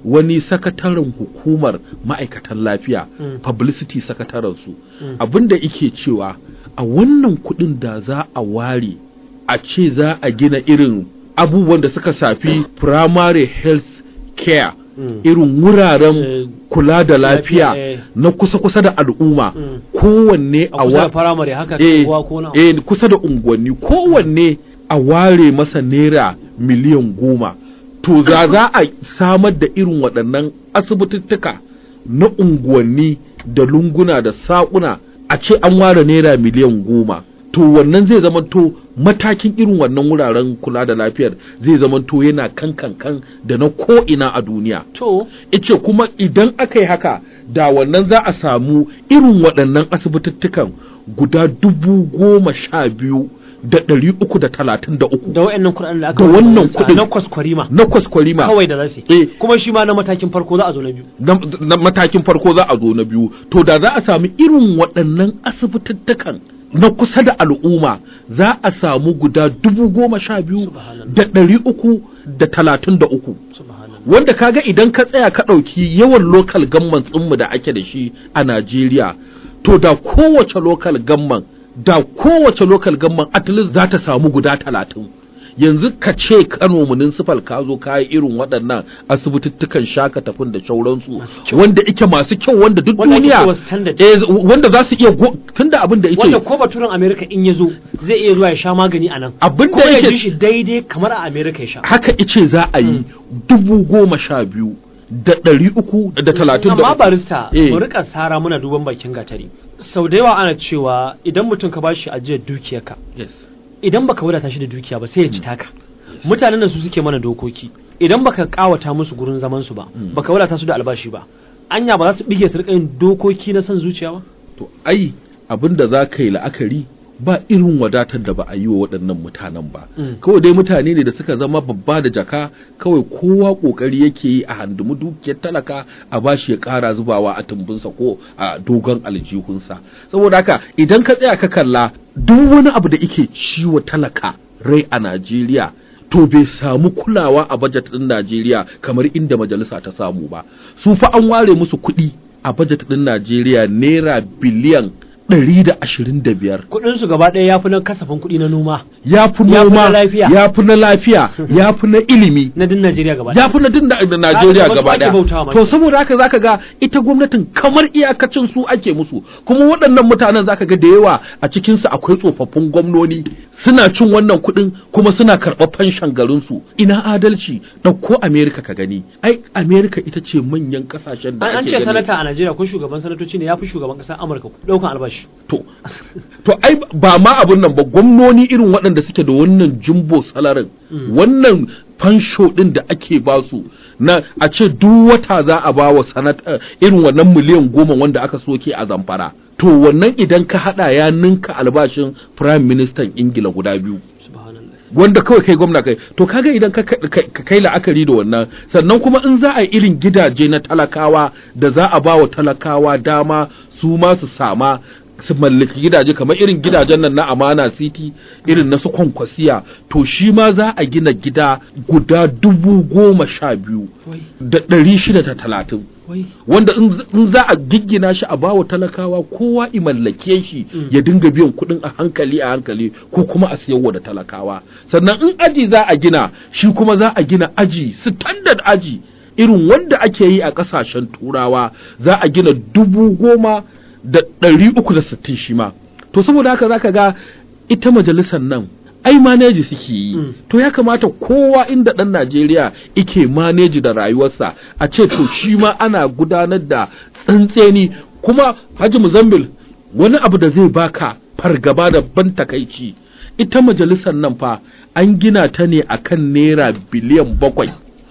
wani sakataren hukumar ma'aikatan lafiya Mm. publicity sakataren su Mm. abinda ike cewa a wannan kuɗin da za a ware a ce za a gina irin abubuwan da suka safi primary health care Mm. irin wuraren Eh, kula da lafiya lafiya, eh. na kusa-kusa da al'umma Mm. kowanne a a kusa da wa firamare haka eh, kuwa ko na eh, kusa da unguwanni kowanne a ware masa naira miliyan goma to za za a samar da irin waɗannan asibitittuka na unguwanni da lunguna da saƙuna a ce an ware naira miliyan goma to wannan zai zamanto matakin irin wannan wuraren kula da lafiyar zai zamanto yana kan kan kan da na ko'ina a duniya to ice kuma idan aka yi haka da wannan za a samu irin waɗannan asibitittukan guda dubu goma sha biyu da ɗari uku da talatin da uku da wayannan kuɗaɗen da aka Da wannan ware sa kuɗin. na kwaskwarima na kwaskwarima kawai da za su Eh. yi kuma shi ma na matakin farko za a zo na biyu na, na matakin farko za a zo na biyu to da za a sami irin waɗannan asibitittukan na kusa da al'umma za a samu guda dubu goma sha biyu Subhanallah. da ɗari uku da talatin da uku subhanallah wanda kaga idan ka tsaya ka ɗauki yawan local government ɗinmu da ake da shi a Najeriya to da kowace local government da kowace local government at least za ta samu guda talatin yanzu ka ce Kano municipal ka zo ka yi irin waɗannan asibitittukan shaka tafin da shauransu Masu kyau. wanda ike masu kyau wanda duk Wanda ake duniya cewa standard. eh, wanda za su iya go- tunda abin da wanda yake ko baturen america in ya zo zai iya zuwa ya sha magani a nan Abin da kuma ya yake- ji shi daidai kamar a america ya sha haka ice za a yi dubu goma sha biyu da ɗari uku da talatin da amma uku. barista Eh. mu rika sara muna duban bakin gatari sau da yawa ana cewa idan mutum ka bashi ajiyar dukiyarka Yes. idan baka wadata shi da dukiya ba sai ya ci taka mutanen da su suke mana dokoki idan baka kawata musu gurin zaman su ba Mm. baka wadata su da albashi ba anya ba za su bige su rika yin dokoki na son zuciya ba to ai abin da za ka yi la'akari ba irin wadatar da ba a yi wa waɗannan mutanen ba Mm. kawai dai mutane ne da suka zama babba da jaka kawai kowa ƙoƙari yake yi a handumi dukiyar talaka a bashi ya ƙara zubawa a tumbinsa ko a dogon aljihunsa saboda haka idan ka tsaya ka kalla duk wani abu da ike ciwo talaka rai a Najeriya to bai samu kulawa a bajet ɗin Najeriya kamar inda majalisa ta samu ba su fa an ware musu kuɗi a bajet ɗin Najeriya naira biliyan ɗari da ashirin da biyar kudin su gaba ɗaya yafi na kasafin kuɗi na noma ya fi Ya fi na noma lafiya. ya fi na lafiya ya fi na ilimi na din Najeriya gaba ya fi na din da da Najeriya Kaga gaba wasu ake bautawa daya ma. to saboda haka zaka ga ita gwamnatin kamar iyakacin su ake musu kuma waɗannan mutanen zaka ga da yawa a cikin su akwai tsofaffin gwamnoni suna cin wannan kuɗin kuma suna karɓar fanshan garin su ina adalci ɗauko America ka gani ai America ita ce manyan ƙasashen da an an ake ce gani sanata a Najeriya ko shugaban sanatoci ne yafi shugaban ƙasar Amurka ɗaukan albashi to to ai ba ma abun nan ba gwamnoni irin waɗanda suke da wannan jumbo salarin wannan fansho ɗin da ake ba su na a ce duk wata za a ba wa sanata irin wannan miliyan goma wanda aka soke a zamfara to wannan idan ka hada ya ninka albashin prime minister ingila guda biyu subhanallah wanda kawai kai gwamna kai to kaga idan ka ka- ka kai la'akari da wannan sannan kuma in za a yi irin gidaje na talakawa da za a ba wa talakawa dama su ma su sama su mallaki gidaje kamar irin gidajen nan na amana city irin na su kwankwasiya to shi ma za a gina gida guda dubu goma sha biyu wai da ɗari shida da talatin wai wanda in z- in za a giggina shi a bawa talakawa kowa i mallake shi Mm. ya dinga biyan kuɗin a hankali a hankali ko kuma a siyarwa da talakawa sannan in aji za a gina shi kuma za a gina aji standard aji irin wanda ake yi a ƙasashen turawa za a gina dubu goma da ɗari uku da sittin shi ma to saboda haka za ka ga ita majalisar nan ai maneji suke yi Mm. to ya kamata kowa inda ɗan Najeriya ike maneji da rayuwarsa a ce to shi ma ana gudanar da tsantseni kuma Haji Muzambil wani abu da zai baka fargaba da ban takaici ita majalisar nan fa an gina ta ne akan naira biliyan bakwai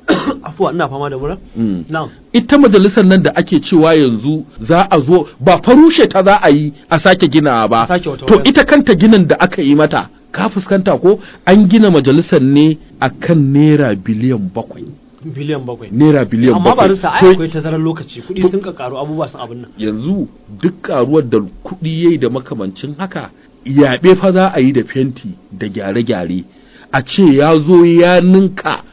afuwa ina fama da mura Mm. na'am ita majalisar nan da ake cewa yanzu za a zo ba farushe ta za a yi a sake ginawa ba A sake wata to wayar. ita kanta ginin da aka yi mata ka fuskanta ko an gina majalisar ne akan naira biliyan bakwai biliyan bakwai naira biliyan amma bakwai ba rista ai To akwai tazarar lokaci kuɗi sun ka karu abubuwa sun abin nan yanzu duk karuwar da kuɗi yayi da makamancin haka yaɓe fa za a yi da fenti da gyare-gyare a ce ya zo ya ninka kuɗin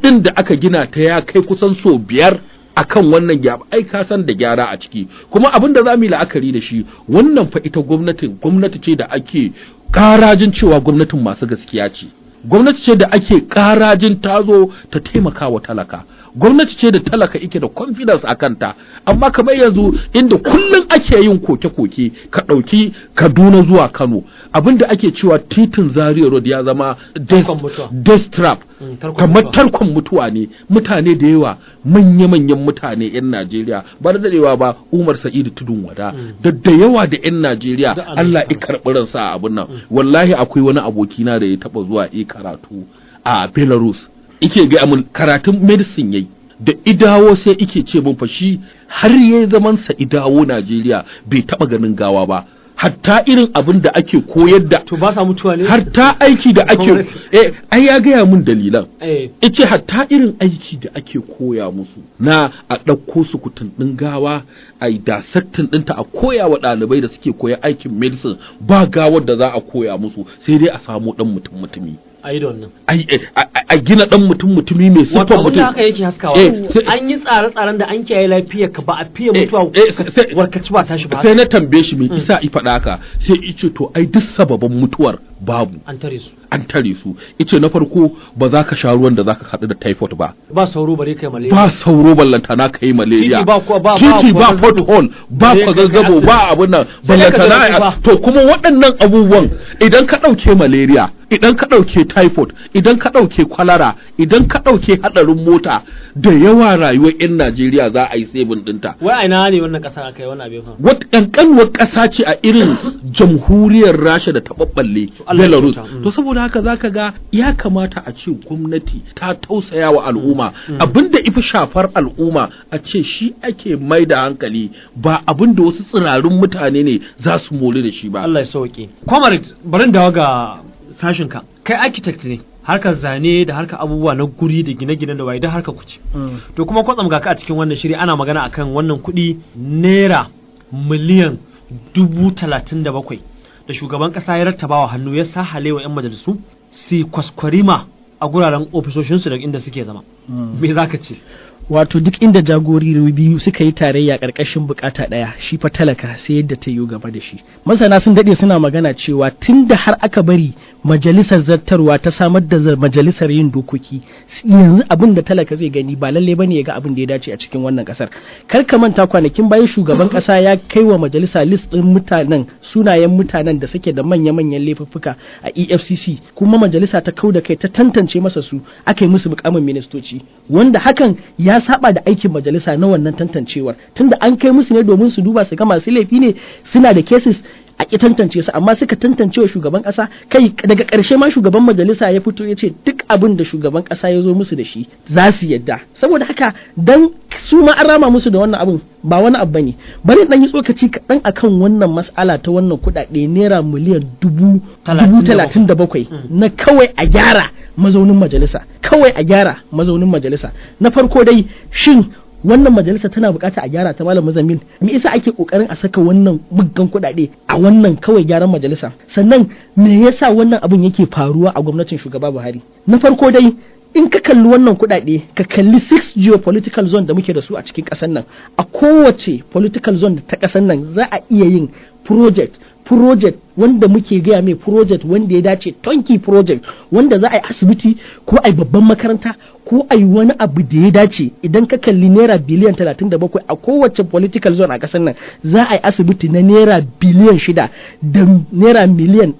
kuɗin da aka gina ta ya kai kusan so biyar akan wannan gyara ai ka san da gyara a ciki kuma abin da za mu yi la'akari da shi wannan fa ita gwamnatin gwamnati ce da ake karajin cewa gwamnatin masu gaskiya ce gwamnati ce da ake karajin tazo ta taimaka wa talaka gwamnati ce da talaka ike da confidence a kanta amma kamar yanzu inda kullum ake yin koke-koke ka ɗauki kaduna zuwa kano abinda ake cewa titin zaria road ya zama death, Tarkon mutuwa. death trap Mm, tarkon kamar mutuwa. tarkon mutuwa ne mutane da yawa manya-manyan mutane 'yan najeriya ba da dadewa ba umar sa'idu tudun wada da da yawa da 'yan najeriya Da allah Allah ya karɓi ransa a abin nan wallahi akwai wani abokina da ya taɓa zuwa yi karatu a belarus ike ga mun karatun medicine yayi da idawo sai ike ce mun fa shi har yayi zaman sa idawo najeriya bai taɓa ganin gawa ba hatta irin abin da ake koyar da to ba sa mutuwa ne hatta aiki da ake Congress. eh ai ya gaya mun dalilan eh ice hatta irin aiki da ake koya musu na a ɗauko su kutun ɗin gawa a yi dasaktin ɗinta a koya wa ɗalibai da suke koya aikin medicine ba gawar da za a koya musu sai dai a samu ɗan mutum mutumi a yi da wannan Ai, eh, a a- a gina ɗan mutum mutumi mai wato siffar abin da mutum haka yake haskawa Eh, sai- an yi tsare-tsaren da an kiyaye lafiyar ka ba a fiye Eh, mutuwa eh, sai- sai- warkaci ba tashi ba sai na tambaye shi me isa i faɗa haka sai ice to ai duk sababan mutuwar babu an tare su an tare su ice na farko ba za ka sha ruwan da za ka haɗu da typhoid ba ba sauro bare kai malaria ba sauro ballantana ka yi malaria Titi ba kuwa- ba- ba titi ba kwazazzabo. pothole ba Bare ka kai kwazazzabo asibiti. ba abun nan Sai dai ka ballantana ga a- ba. to kuma waɗannan abubuwan idan ka ɗauke malaria idan ka ɗauke typhoid idan ka ɗauke kwalara idan ka ɗauke haɗarin mota da yawa rayuwar 'yan Najeriya za a yi sebin ɗinta wai a ina ne wannan ƙasa aka yi wannan abin fa wata ƙanƙanuwar ƙasa ce a irin jamhuriyar rasha da ta ɓaɓɓalle Allah ya belarus kyauta, mm. to saboda haka zaka ga ya kamata a ce gwamnati ta tausaya wa al'umma abinda ifi shafar al'umma a ce shi ake mai da hankali ba abinda wasu tsirarun mutane ne za su mori da shi ba Allah ya sauke comrade bari dawo ga sashin ka kai architect ne harkar zane da harkar abubuwa na guri da gine-gine da waye da harkar kuce to kuma kwatsam ga ka a cikin wannan shiri ana magana akan wannan kuɗi naira miliyan dubu talatin da bakwai da shugaban ƙasa ya rattabawa hannu ya sa halewa 'yan majalisu su kwaskwarima a guraren ofisoshinsu da inda suke zama me za ka ce wato duk inda jagorori biyu suka yi tarayya ƙarƙashin bukata ɗaya shi fa talaka sai yadda ta yi gaba da shi masana sun daɗe suna magana cewa tun da har aka bari majalisar zartarwa ta samar da za- majalisar yin dokoki s- yanzu abin da talaka zai gani ba lalle bane ya ga abin da ya dace a cikin wannan kasar kar ka manta kwanakin bayan shugaban kasa ya kai wa majalisa list ɗin mutanen sunayen mutanen da suke da manya-manyan laifuffuka a EFCC kuma majalisa ta kau da kai ta tantance masa su aka yi musu mukamin ministoci wanda hakan ya saba da aikin majalisa na wannan tantancewar tunda an kai musu ne domin su duba su ga masu laifi ne suna da cases a ki tantance su amma suka tantance wa shugaban kasa kai daga ƙarshe ma shugaban majalisa ya fito ya ce duk abin da shugaban kasa ya zo musu da shi za su yadda saboda haka dan su ma an rama musu da wannan abin ba wani abu bane bari dan yi tsokaci kaɗan akan wannan mas'ala ta wannan kuɗaɗe naira miliyan dubu dubu talatin da bakwai na kawai a gyara mazaunin majalisa kawai a gyara mazaunin majalisa na farko dai shin wannan majalisa tana bukata a gyara ta malam muzammil me yasa ake kokarin a saka wannan muggan kuɗaɗe a wannan kawai gyaran majalisa sannan me yasa wannan abin yake faruwa a gwamnatin shugaba Buhari na farko dai in ka kalli wannan kuɗaɗe ka kalli six geopolitical zone da muke da su a cikin ƙasar nan a kowace political zone ta ƙasar nan za a iya yin project project wanda muke gaya mai project wanda ya dace tonki project wanda za a yi asibiti ko a yi babban makaranta ko a yi wani abu da ya dace idan ka kalli naira biliyan 37 a kowace political zone a kasar nan za a yi asibiti na naira biliyan 6 da naira miliyan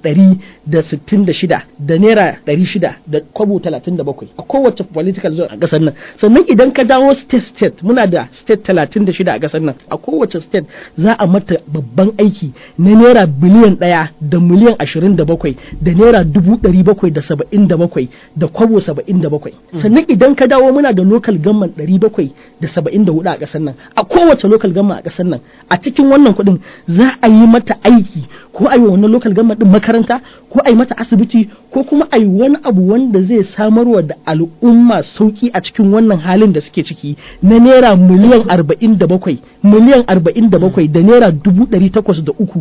166 da naira 600 da kwabo 37 a kowace political zone a kasar nan sannan idan ka dawo state state muna da state 36 a kasar nan a kowace state za a mata babban aiki na naira biliyan 1 da miliyan 27 da naira 777 da kwabo 77 sannan idan ka dawo muna da local government 774 a ƙasar nan a kowace local government a ƙasar nan a cikin wannan kuɗin za a yi mata aiki ko a yi wannan local government din makaranta ko a yi mata asibiti ko kuma a yi wani abu wanda zai samarwa da al'umma sauki a cikin wannan halin da suke ciki na naira miliyan 47 miliyan 47 da naira 803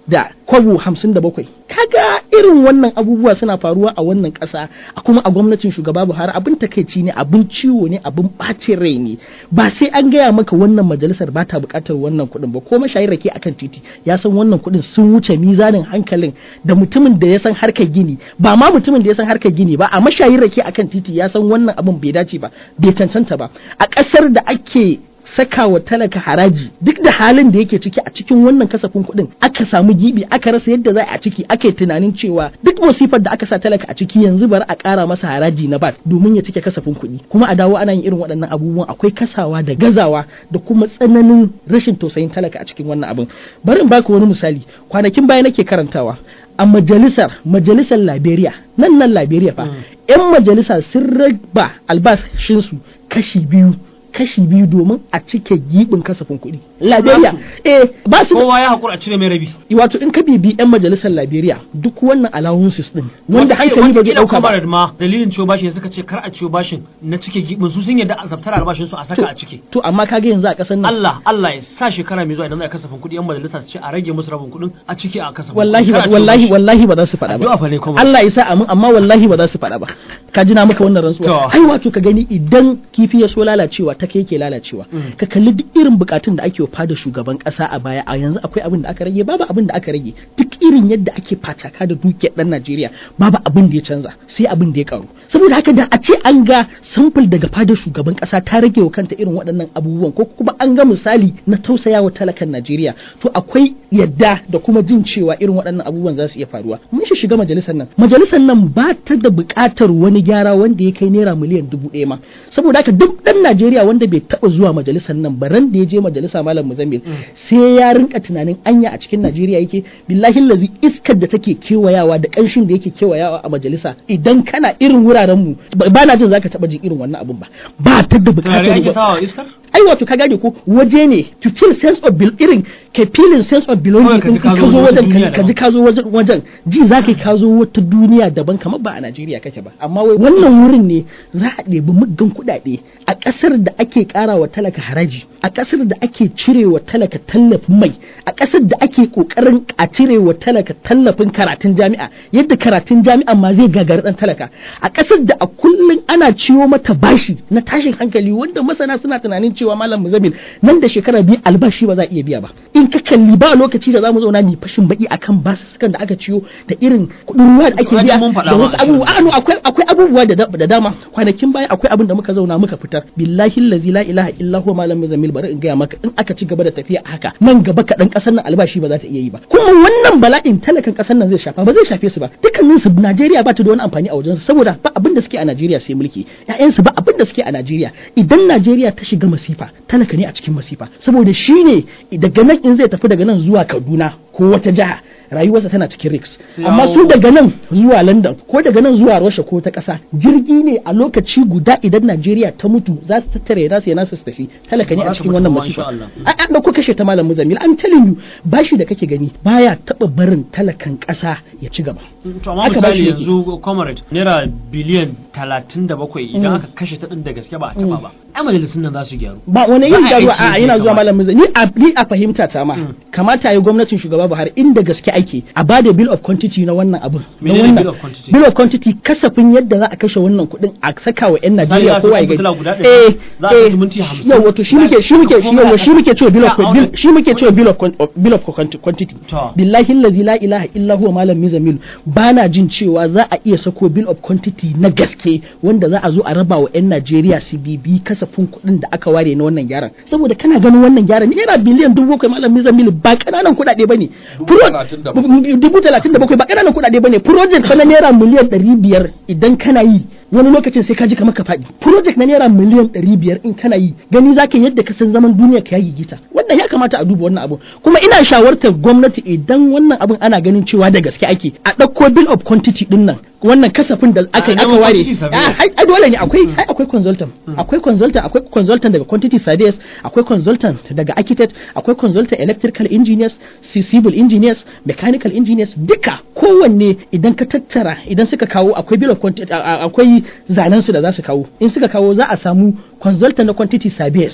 da kwabo hamsin da bakwai kaga irin wannan abubuwa suna faruwa a wannan ƙasa a kuma a gwamnatin shugaba buhari abin takaici ne abin ciwo ne abin ɓacin rai ne ba sai an gaya maka wannan majalisar ba ta buƙatar wannan kuɗin ba ko mashayin rake akan titi ya san wannan kuɗin sun wuce mizanin hankalin da mutumin da ya san harkar gini ba ma mutumin da ya san harkar gini ba a mashayin rake akan titi ya san wannan abin bai dace ba bai cancanta ba a ƙasar da ake saka wa talaka haraji duk da halin da yake ciki a cikin wannan kasafin kuɗin aka samu gibi aka rasa yadda za a ciki aka yi tunanin cewa duk masifar da aka sa talaka a ciki yanzu bari a ƙara masa haraji na bat domin ya cike kasafin kuɗi kuma a dawo ana yin irin waɗannan abubuwan akwai kasawa da gazawa da kuma tsananin rashin tausayin talaka a cikin wannan abin bari in baka wani misali kwanakin baya nake karantawa a majalisar majalisar Liberia nan nan Liberia fa yan majalisa sun raba albashinsu kashi biyu kashi biyu domin a cike gibin kasafin kuɗi. Liberia, eh ba su kowa ya hakura a cire mai rabi wato in ka bibi yan majalisar Liberia duk wannan allowances din wanda hankali ba zai dauka ba. ma dalilin ciwo bashin suka ce kar a ciwo bashin na cike gibin su sun yadda a zabtar albashin su a saka a ciki. To amma kaga yanzu a kasar nan Allah Allah ya sa shekara mai zuwa idan za a kasafin kuɗi yan majalisa su ce a rage musu rabin kuɗin a ciki a kasafin wallahi Kar a ciwo wallahi bashi. wallahi ba za su faɗa Addu'a ba. fa ne kuma. Allah ya sa amin amma wallahi ba za su faɗa ba. Ka ji na maka wannan rantsuwa. To. Ai wato ka gani idan kifi ya so lalacewa ta kai yake lalacewa. Ka kalli duk irin bukatun da ake fada shugaban kasa a baya a yanzu akwai abin da aka rage babu abin da aka rage duk irin yadda ake fataka da dukiyar dan Najeriya babu abin da ya canza sai abin da ya karu. Saboda haka da a ce an ga sample daga fadar shugaban kasa ta rage wa kanta irin waɗannan abubuwan ko kuma an ga misali na tausaya wa talakan Najeriya to akwai yadda da kuma jin cewa irin waɗannan abubuwan za su iya faruwa mun shi shiga majalisar nan majalisar nan ba ta da buƙatar wani gyara wanda ya kai naira miliyan dubu ɗaya ma saboda haka duk ɗan Najeriya wanda bai taɓa zuwa majalisar nan ba ran da ya je majalisa malam Muzammil sai ya rinka tunanin anya a cikin Najeriya yake billahi lazi iskar da take kewayawa da ƙanshin da yake kewayawa a majalisa idan kana irin wuraren mu ba na jin zaka taɓa jin irin wannan abun ba ba ta da Turare ake buƙatar sawa iskar ai wato ka gane ko waje ne to feel sense of bel irin ka feeling sense of belonging Kawai ka ji din ka ka zo zo wata wajen duniya ka- ka ji ka zo wajen wajen ji za ka yi ka zo wata duniya daban kamar ba a Najeriya kake ba amma wai wannan wurin ne za a ɗebi muggan kuɗaɗe a ƙasar da ake ƙara wa talaka haraji a ƙasar da ake cire wa talaka tallafin mai a ƙasar da ake ƙoƙarin a cire wa talaka tallafin karatun jami'a yadda karatun jami'a ma zai gagari ɗan talaka a ƙasar da a kullum ana ciwo mata bashi na tashin hankali wanda masana suna tunanin cewa malam muzammil nan da shekara biyu albashi ba za a iya biya ba in ka kalli ba lokaci da za mu zauna mu fashin baki akan basussukan da aka ciyo da irin kuɗin ruwa da ake Ai, biya mun faɗa da ma wasu a shirin. abubuwa a no, akwai akwai abubuwa da da dama kwanakin baya akwai abin da muka zauna muka fitar billahi allazi la ilaha illa huwa malam muzammil bari in gaya maka in aka ci gaba da tafiya a haka nan gaba kaɗan ƙasar nan albashi ba za ta iya yi ba kuma wannan bala'in talakan ƙasar nan zai shafa ba zai shafe su ba dukkanin su Najeriya ba ta da wani amfani a wajen su saboda ba abin da suke a Najeriya sai mulki ƴaƴan su ba abin da suke a Najeriya idan Najeriya ta shiga masifa talaka ne a cikin masifa saboda shine daga nan in zai tafi daga nan zuwa Kaduna ko wata jiha rayuwarsa tana cikin risk Sai amma yawo- su daga nan zuwa London ko daga nan zuwa Russia ko ta ƙasa jirgi ne a lokaci guda idan Najeriya ta mutu za su tattare nasu yana su tafi talaka ne Ba a za ta cikin mutu wannan ba, masifa insha Allah. a an dauko kashe ta malam Muzamil I'm telling you bashi da kake gani baya taba barin talakan ƙasa ya ci gaba to amma Haka ba shi misali yake. yanzu comrade naira biliyan talatin da bakwai idan aka kashe ta din da gaske ba a taba ba ai majalisun nan za su gyaru ba wani Ba yin a garuwa aiki a yadda yana ya zuwa kamata. malam Muzamil ni a ni a fahimta ta ma kamata yi gwamnatin shugaba Buhari inda gaske ake a bada bill of quantity na wannan abin na Menene wannan bill of quantity? bill of quantity kasafin yadda za a kashe wannan kuɗin a saka wa 'yan Najeriya za su kowa ya ɗauki gani fitila guda ɗari, eh za a eh ɗauki minti hamsin. yau wato shi muke shi muke shi yau shi muke cewa bill of Ya, a bill wannan- shi muke cewa bill of quan- of- bill of quanti- quantity To. billahi allazi la ilaha illa huwa malam mizamil bana jin cewa za a iya sako bill of quantity na gaske wanda za a zo a raba wa 'yan Najeriya su bibi kasafin kuɗin da aka ware na wannan gyaran saboda kana ganin wannan gyaran naira biliyan dubu bakwai malam mizamil ba ƙananan kuɗaɗe bane Dubu talatin da bakwai. dubu talatin da bakwai ba ƙananan kuɗaɗe bane project fa na naira miliyan ɗari biyar idan kana yi wani lokacin sai ka ji kamar ka faɗi project na naira miliyan ɗari biyar in kana yi gani zaka yi yadda ka san zaman duniya ka yi gita wannan ya kamata a duba wannan abu kuma ina shawartar gwamnati idan wannan abun ana ganin cewa da gaske ake a ɗauko bill of quantity ɗin nan wannan kasafin da aka A aka neman ware quantity surveyors. Ah, ai ai dole ne akwai ai akwai consultant akwai consultant akwai consultant daga quantity surveyors akwai consultant daga architect akwai consultant electrical engineers ci- civil engineers mechanical engineers duka kowanne idan ka tattara idan suka kawo akwai bill of quantity a- a- akwai zanen su da za su kawo in suka kawo za a samu consultant na quantity surveyors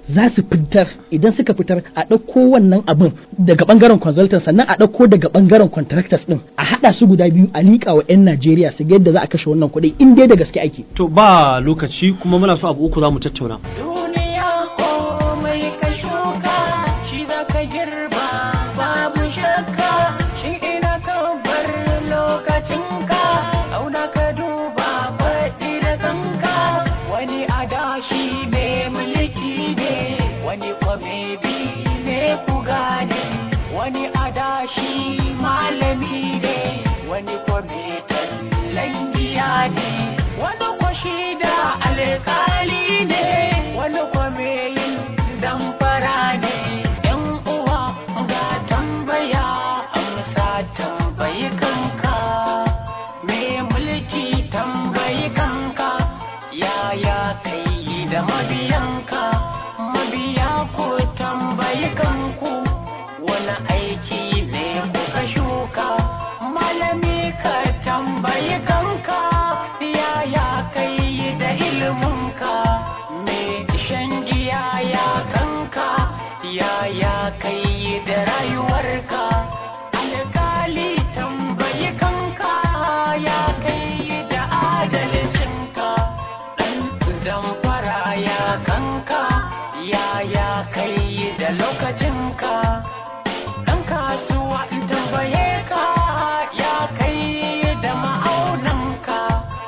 za su fitar idan suka fitar a ɗauko wannan abin daga ɓangaren consultant sannan a ɗauko daga ɓangaren contractors ɗin a haɗa su guda biyu a liƙa wa 'yan Najeriya su ga yadda za a kashe wannan kuɗi in dai da gaske ake. to ba lokaci kuma muna so abu uku za mu tattauna Duniya komai ka shuka shi za ka girba babu shakka shi ina ka bar lokacinka auna ka duba faɗi da kanka wani adashi mai mulki ne wani kwamebi ne ku gane wani adashi malami ne wani kwametan langiya ne wani kwashi da alkali ne wani kwameyin damfara ne yan uwa ga tambaya amsa tambayi kanka me mulki tambayi kanka yaya kai da mabiyanka mabiya ko tambayi kanku wani aiki ne kuka shuka malami ka tambayi kanka yaya kai da iliminka me shan giya ya kanka yaya kai da rayuwarka alkali tambayi kanka ya kai da adalcinka ɗan damfara ya kanka yaya kai da lokacinka ɗan kasuwa in tambaye ka ya kai da ma'aunanka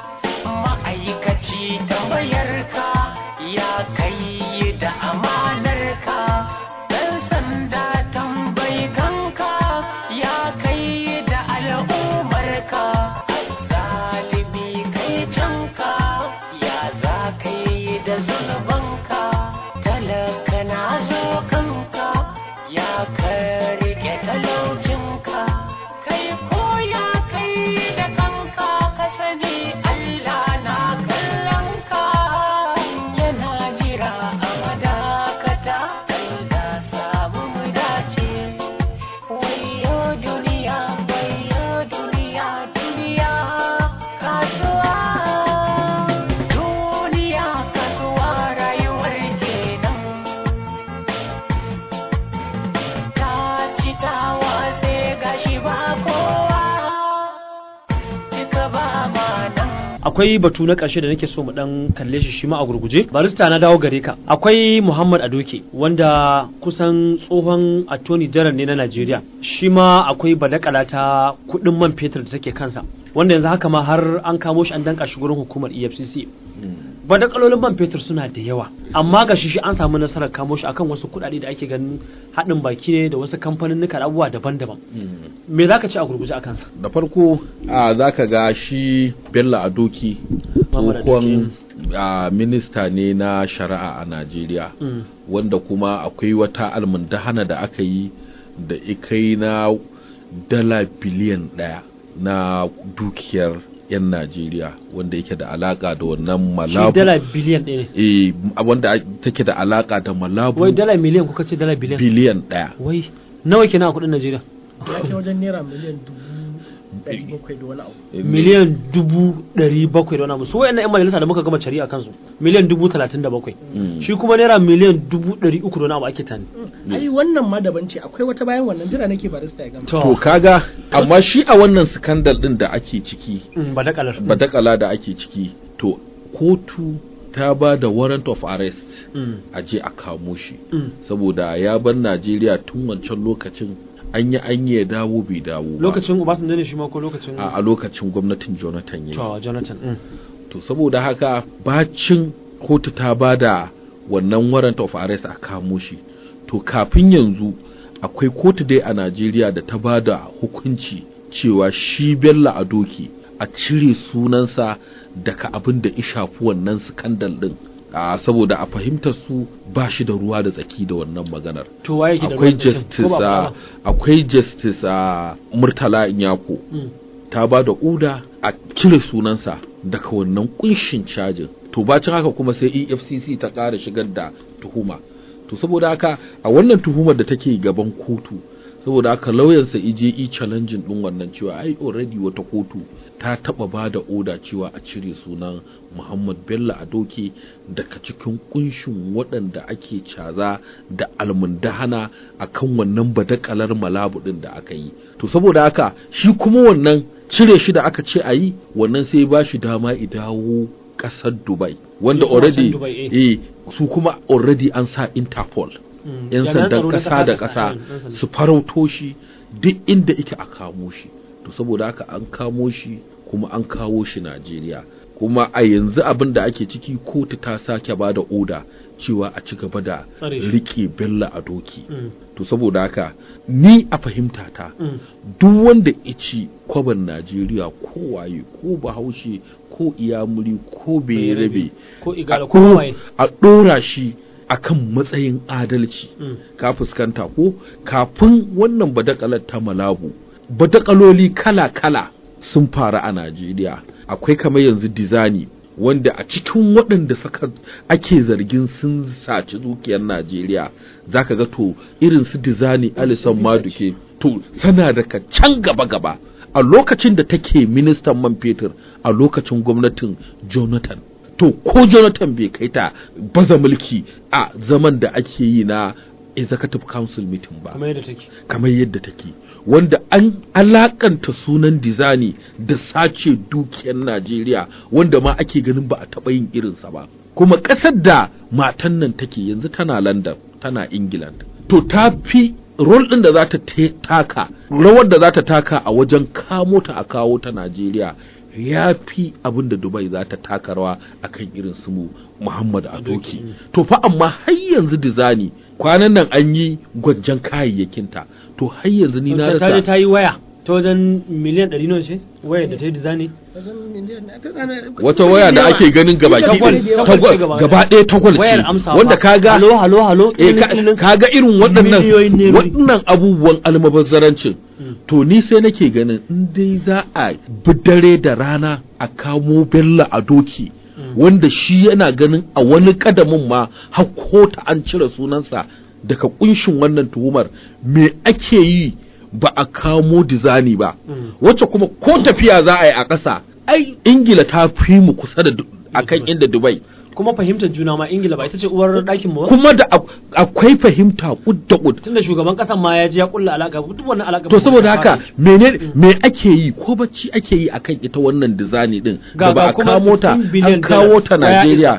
ma'aikaci tambayarka ya kai da amanarka ɗan sanda tambayi kanka ya kai da al'ummarka zalibi kai canka ya za kai da zunubanka talaka na zo kanka ya ka rike talaucinka kai ko ya kai da kanka ka sani Allah na kallon ka yana jira a madakata Allah samu mu dace wayo duniya wayo duniya duniya kasuwa duniya kasuwa rayuwar kenan ta ci ta wase gashi ba kowa duka ba ma nan akwai batu na ƙarshe da nake so mu dan kalle shi shi ma a gurguje barista na dawo gare ka akwai Muhammad Adoke wanda kusan tsohon attorney general ne na Najeriya shi ma akwai badakala ta kuɗin man fetur da take kansa wanda yanzu haka ma har an kamo shi an danka shi gurin hukumar EFCC badakalolin man fetur suna da yawa amma ga shi shi an samu nasarar kamo shi akan wasu kuɗaɗe da ake ganin haɗin baki ne da wasu kamfanin da abubuwa daban-daban me za ka ce a gurguje a kansa da farko a za ka ga shi bello adoki Muhammad tsohon a, minista ne na shari'a a najeriya Mm. wanda kuma akwai wata almundahana da aka yi da ikai na dala biliyan ɗaya na dukiyar 'yan najeriya wanda yake da alaka da wannan shi malabu dala biliyan ɗaya ne eh, wanda take da alaka da malabu wai dala miliyan kuka ce dala biliyan biliyan ɗaya wai nawa kenan a kuɗin Najeriya Ya kai wajen naira miliyan dubu ɗari bakwai da wani abu. miliyan dubu ɗari bakwai da wani abu su wayannan 'yan majalisa da muka gama shari'a kansu miliyan dubu talatin da bakwai Mm. shi kuma naira miliyan dubu ɗari uku da wani abu ake tani Ai wannan ma daban ce akwai wata bayan wannan jira nake barista ya gama. to kaga amma shi a wannan skandal din da ake ciki Mm, ba da kalar badakala da ake ciki to kotu ta ba da warrant of arrest Mm, a je a kamo shi mm. saboda ya bar najeriya tun wancan lokacin an yi an yi ya dawo bai dawo ba lokacin Obasanjo ne shi ma ko lokacin a, a lokacin gwamnatin jonathan ya to Jonathan mm. to saboda haka bacin kotu ta ba da wannan warrant of arrest a kamo shi to kafin yanzu akwai kotu dai a najeriya da ta ba da hukunci cewa shi bello a doki a cire sunansa daga abin da ya shafi wannan skandal din a saboda a fahimtar su ba shi da ruwa da tsaki da wannan maganar to waye ke da akwai ruwan tsakin? justice Ko ba a ba? akwai justice a murtala inyako Mm. ta ba da uda a cire sunansa daga wannan kunshin cajin to bacin haka kuma sai efcc ta ƙara shigar da tuhuma to saboda haka a wannan tuhumar da take gaban kotu saboda haka lauyansa ije i challenging din wannan cewa ai already wata kotu ta taba ba da oda cewa a cire sunan Muhammad Bello a doke daga cikin kunshin waɗanda ake caza da almundahana akan wannan badakalar malabu din da aka yi to saboda haka shi kuma wannan cire shi da aka ce a yi wannan sai ba shi dama i dawo ƙasar Dubai wanda Yi kuma can already Dubai, eh. eh su kuma already an sa Interpol Mm. 'yan Jami'an sandan tsaro na ƙasa da ƙasa, ƙasa mm, 'yan sanda. su farauto shi duk inda ike a kamo shi to saboda haka an kamo shi kuma an kawo shi Najeriya kuma a yanzu abin da ake ciki kotu ta sake ba da oda cewa a ci gaba da Tsare shi. rike Bello a doki Mm. to saboda haka ni a fahimta ta Mm. duk wanda ya ci kwaban Najeriya ko waye ko bahaushe ko iyamuri ko berebe ko igala a ko ɗo- waye a ɗora shi akan matsayin adalci Mm. ka fuskanta ko kafin wannan badakalar ta malabu badakaloli kala-kala sun faru a Najeriya akwai kamar yanzu dizani wanda a cikin waɗanda suka ake zargin sun saci dukiyar Najeriya zaka ga to irin su dizani Alison Maduke to sana daga can gaba-gaba a lokacin da take ministan man fetur a lokacin gwamnatin Jonathan to ko Jonathan bai kai ta baza mulki a zaman da ake yi na executive council meeting ba kamar yadda take kamar yadda take wanda an alakanta sunan dizani da sace dukiyar Najeriya wanda ma ake ganin ba a taɓa yin irinsa ba kuma ƙasar da matan nan take yanzu tana London tana England to ta fi rol ɗin da za ta te- taka rawar da za ta taka a wajen kamo ta a kawo ta Najeriya ya fi abin da Dubai za ta taka rawa akan irin su mu Muhammad Adoki to fa amma har yanzu dizani kwanan nan an yi gwanjan kayayyakinta to har yanzu ni na ta ta je rasa ta yi waya ta wajen miliyan ɗari nawa ce waya da ta yi design wata waya da ake ganin gabaki Tagwal- ɗin- tagwal ce tagwal- gaba gaba ɗaya tagwal wayar ce amsa wanda kaga halo halo halo eh, ka- kilinin- kaga irin waɗannan Miliyoyin ne. waɗannan abubuwan almabazzarancin to ni sai nake ganin in dai za a bi dare da rana a kamo bello a doki wanda shi yana ganin a wani kadamin ma har ta an cire sunansa daga kunshin wannan tuhumar me ake yi ba a kamo dizani ba wacce kuma ko tafiya za a yi a ƙasa ai ingila ta fi mu kusa da du- akan inda dubai kuma fahimtar juna ma ingila ba ita ce uwar ɗakin mu ba kuma da ak- akwai fahimta kud da kud tunda shugaban ƙasan ma ya je ya kulla alaka duk wannan alaka to saboda haka mene me ake yi ko bacci ake yi akan ita wannan dizani din da ba a kamo ta an kawo ta Najeriya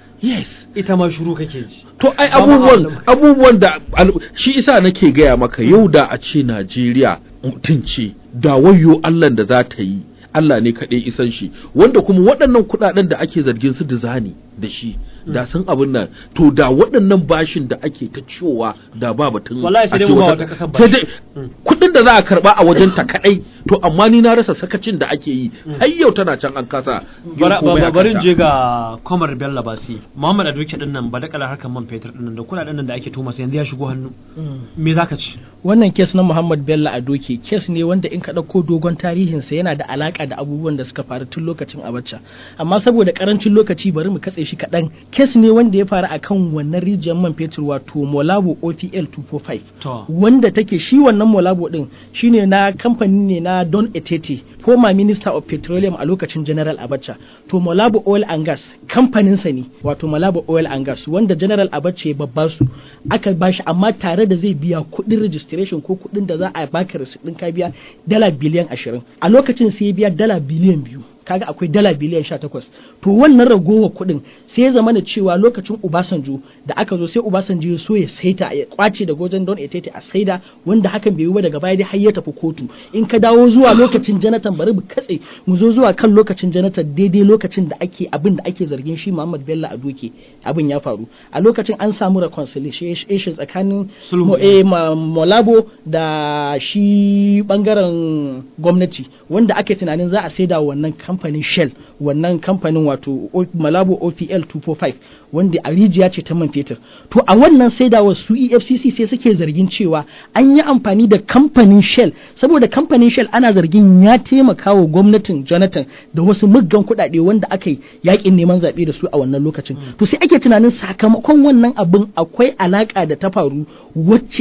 yes ita ma shuru kake ji to ai Ba ma abubuwan a- abubuwan da al- shi isa nake gaya maka yau da a ce Najeriya mutum ce da wayo Allah da za ta yi Allah ne kaɗai isan shi wanda kuma waɗannan kuɗaɗen da ake zargin su dizani da shi da sun abin nan to da waɗannan bashin da ake ta ciwowa da ba batun Wallahi sai dai a ce mu ba wata- wata ƙasar sai bashi. dai kuɗin da za a karɓa a wajen ta kaɗai to amma ni na rasa sakacin da ake yi har yau tana can an kasa yin Bara- komai ba- a barin kanta. je ga Komar Bello Basi Muhammad Adoke din nan ba da kalar harkar man fetur din nan da kuɗaɗen nan da ake tuma yanzu ya shigo hannu me zaka ci wannan kes na Muhammad Bello a doke kes ne wanda in ka ɗauko dogon tarihinsa yana da alaka da abubuwan da suka faru tun lokacin Abacha amma saboda karancin lokaci bari mu katse shi kaɗan kes ne wanda ya faru akan wannan rijiyar man fetur wato Molabo OPL 245 to wanda take shi wannan Molabo din shine na kamfani ne na Don Etete former minister of petroleum a lokacin General Abacha to Molabo Oil and Gas kamfaninsa ne wato Molabo Oil and Gas wanda General Abacha ya babba su aka bashi amma tare da zai biya kuɗin registration ko kuɗin da za a baka receipt ɗin ka biya dala biliyan ashirin a lokacin sai ya biya dala biliyan biyu kaga akwai dala biliyan sha takwas to wannan ragowar kuɗin sai ya zama da cewa lokacin Obasanjo da aka zo sai Obasanjo ya so ya saita ya kwace da gojen don etete a saida wanda hakan bai yi ba daga baya dai har ya tafi kotu in ka dawo zuwa lokacin Jonathan bari mu katse mu zo zuwa kan lokacin Jonathan daidai lokacin da ake abin da ake zargin shi Muhammad Bello a doke abin ya faru a lokacin an samu reconciliation tsakanin Sulhu. mo- eh, ma- Molabo da shi bangaren gwamnati wanda ake tunanin za a saida wa wannan kamfanin Shell wannan kamfanin wato O- Malabo OPL 245 wanda a rijiya ce ta man fetur to a wannan saidawar su EFCC sai suke zargin cewa an yi amfani da kamfanin Shell saboda kamfanin Shell ana zargin ya taimaka wa gwamnatin Jonathan da wasu muggan kuɗaɗe wanda aka yi yakin neman zaɓe da su a wannan lokacin to sai ake tunanin sakamakon wannan abin akwai alaka da ta faru wacce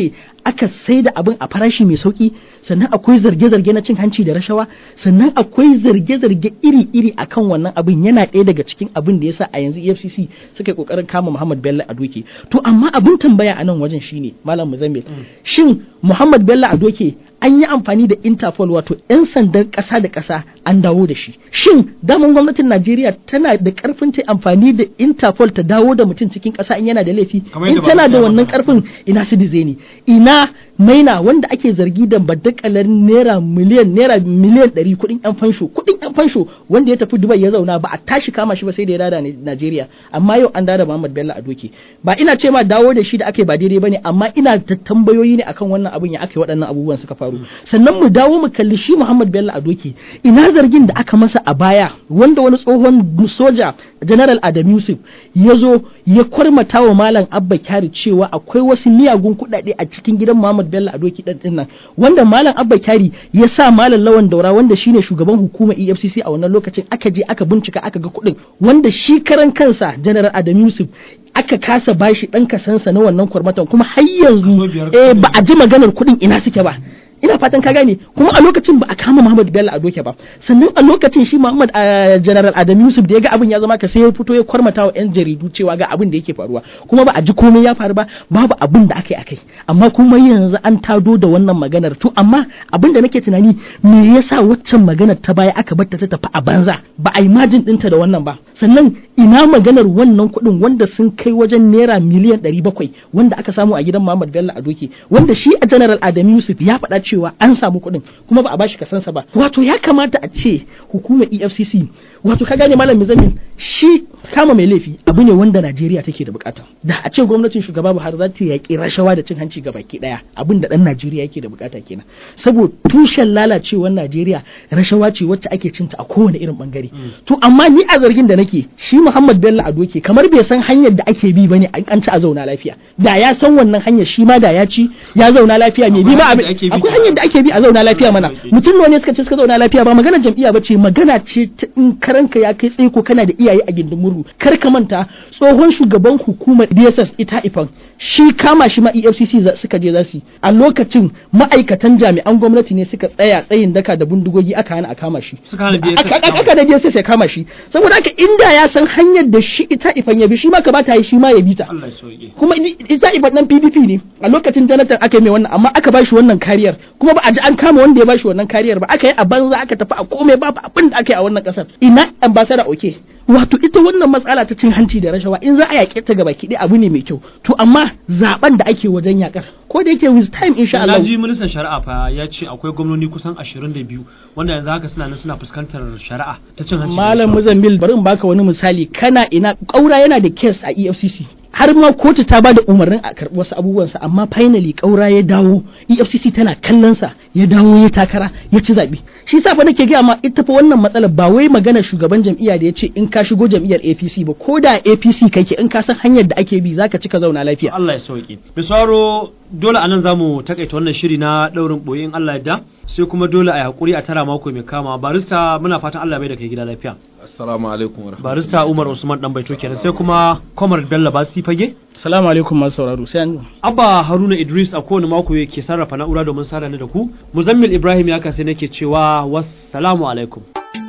aka sai da abin a farashi mai sauki sannan akwai zarge-zarge na cin hanci da rashawa sannan akwai zarge-zarge iri-iri akan wannan abin yana ɗaya daga cikin abin da yasa a yanzu EFCC suka yi kokarin kama Muhammad Bello Adoke to amma abin tambaya a nan wajen shine Malam Muzammil shin Muhammad Bello Adoke an yi amfani da Interpol wato 'yan sandan ƙasa da ƙasa an dawo da shi. Shin daman gwamnatin Najeriya tana da ƙarfin ta amfani da Interpol ta dawo da mutum cikin ƙasa in yana da laifi? Kamar In yadda tana da ba- wannan ƙarfin ina su ne ina maina wanda ake zargi da badakalar naira miliyan naira miliyan ɗari kuɗin yan fansho kuɗin yan fansho wanda ya tafi Dubai ya zauna ba a tashi kama shi ba sai da ya dada ni- Najeriya amma yau an dada Muhammad Bello a doke ba ina ce ma dawo da shi da ake ba daidai bane amma ina da tambayoyi ne akan wannan abun ya aka yi waɗannan abubuwan suka faru sannan mu dawo mu kalli shi Muhammad Bello a doke ina zargin da aka masa a baya wanda wani tsohon soja General Adam Yusuf ya zo ya kwarmata wa Malam Abba Kyari cewa akwai wasu miyagun kuɗaɗe a cikin gidan Muhammad Bello a doki ɗan ɗin nan wanda Malam Abba Kyari ya sa Malam Lawan Daura wanda shine shugaban hukumar EFCC a wannan lokacin aka je aka bincika aka ga kuɗin wanda shi karan kansa General Adam Yusuf aka kasa bashi ɗan kasansa na wannan kwarmatan kuma har yanzu Kaso biyar eh, ba a ji maganar kuɗin ina suke ba ina fatan ka gane kuma a lokacin ba a kama Muhammad Bello a doke ba sannan a lokacin shi Muhammad ah, General Adam Yusuf da ya ga abin ya zama ka sai ya fito ya kwarmata wa yan jaridu cewa ga abin da yake faruwa kuma ba a ji komai ya faru ba babu abin da aka yi akai amma kuma yanzu an tado da wannan maganar to amma abin da nake tunani me yasa waccan maganar ta baya aka bar ta ta tafi a banza ba a yi majin ɗinta da wannan ba sannan ina maganar wannan kuɗin wanda sun kai wajen naira miliyan ɗari bakwai wanda aka samu a gidan Muhammad Bello a doke wanda shi a General Adam Yusuf ya faɗa cewa an samu kuɗin kuma ba a bashi kasansa ba wato ya kamata a ce hukumar EFCC wato ka gane malam Mizamin shi kama mai laifi abu ne wanda Najeriya take da bukata da a ce gwamnatin shugaba Buhari za ta yaƙi rashawa da cin hanci ga baki ɗaya abin da ɗan Najeriya yake da bukata kenan saboda tushen lalacewar Najeriya rashawa ce wacce ake cinta a kowane irin bangare to amma ni a zargin da nake shi Muhammad Bello Adoke kamar bai san hanyar da ake bi bane an ci a zauna lafiya da ya san wannan hanyar shi ma da ya ci ya zauna lafiya mai bi ma hanyar da abin ake bi. akwai hanyar da ake bi a zauna lafiya mana mutum nawa ne suka ce suka zauna lafiya ba magana jam'iyya ba ce magana ce ta in karanka ya kai tsaye ko kana da iyaye a gindin murhu kar ka manta tsohon shugaban hukumar DSS ita ifan shi kama shi ma EFCC za- suka je za su yi. a lokacin ma'aikatan jami'an gwamnati ne suka tsaya tsayin daka da bindigogi aka hana a kama shi Suka hana DSS Aka- aka kama aka da DSS ya kama shi saboda haka inda ya san hanyar da shi ita ifan ya bi shi ma ka bata yi shi ma ya bi ta Allah ya sauke kuma i- ita ibat nan PDP ne a lokacin Jonathan aka yi mai wannan amma aka bashi wannan kariyar kuma ba a ji an kama wanda ya bashi wannan kariyar ba aka yi a banza aka tafi a komai babu abin da aka yi a wannan kasar ina ambassador oke wato ita wannan matsala ta cin hanci da rashawa in za a yaƙe ta gaba ki abu ne mai kyau to amma zaben da ake wajen yakar ko da yake with time insha na Allah ji ministan shari'a fa ya ce akwai gwamnoni kusan 22 wanda yanzu haka suna nan suna fuskantar shari'a ta cin hanci da Malam rashawa. Muzambil bari in baka wani misali kana ina ƙaura yana da case a EFCC har ma kotu ta bada umarnin a karɓi wasu abubuwansa amma finally ƙaura ya dawo EFCC tana kallon sa ya dawo ya takara ya ci zaɓe shi yasa fa nake gaya ma ita fa wannan matsalar ba wai magana shugaban jam'iyya da ya ce in ka shigo jam'iyyar APC ba ko da APC kake in ka san hanyar da ake bi zaka cika zauna lafiya Allah ya sauke. Misaro dole anan zamu takaita wannan shiri na daurin boye in Allah ya da sai kuma dole a yi hakuri a tara mako mai kama barista muna fatan Allah mai da kai gida lafiya. assalamu alaikum wa rahmatullahi Barista Umar Usman dan baito kenan sai kuma Komar Bello Basi fage. assalamu alaikum masu sauraro sai an Abba Haruna Idris a kowane mako yake sarrafa na'ura domin sada ni da ku. Muzammil Ibrahim ya kasai nake cewa wassalamu alaikum.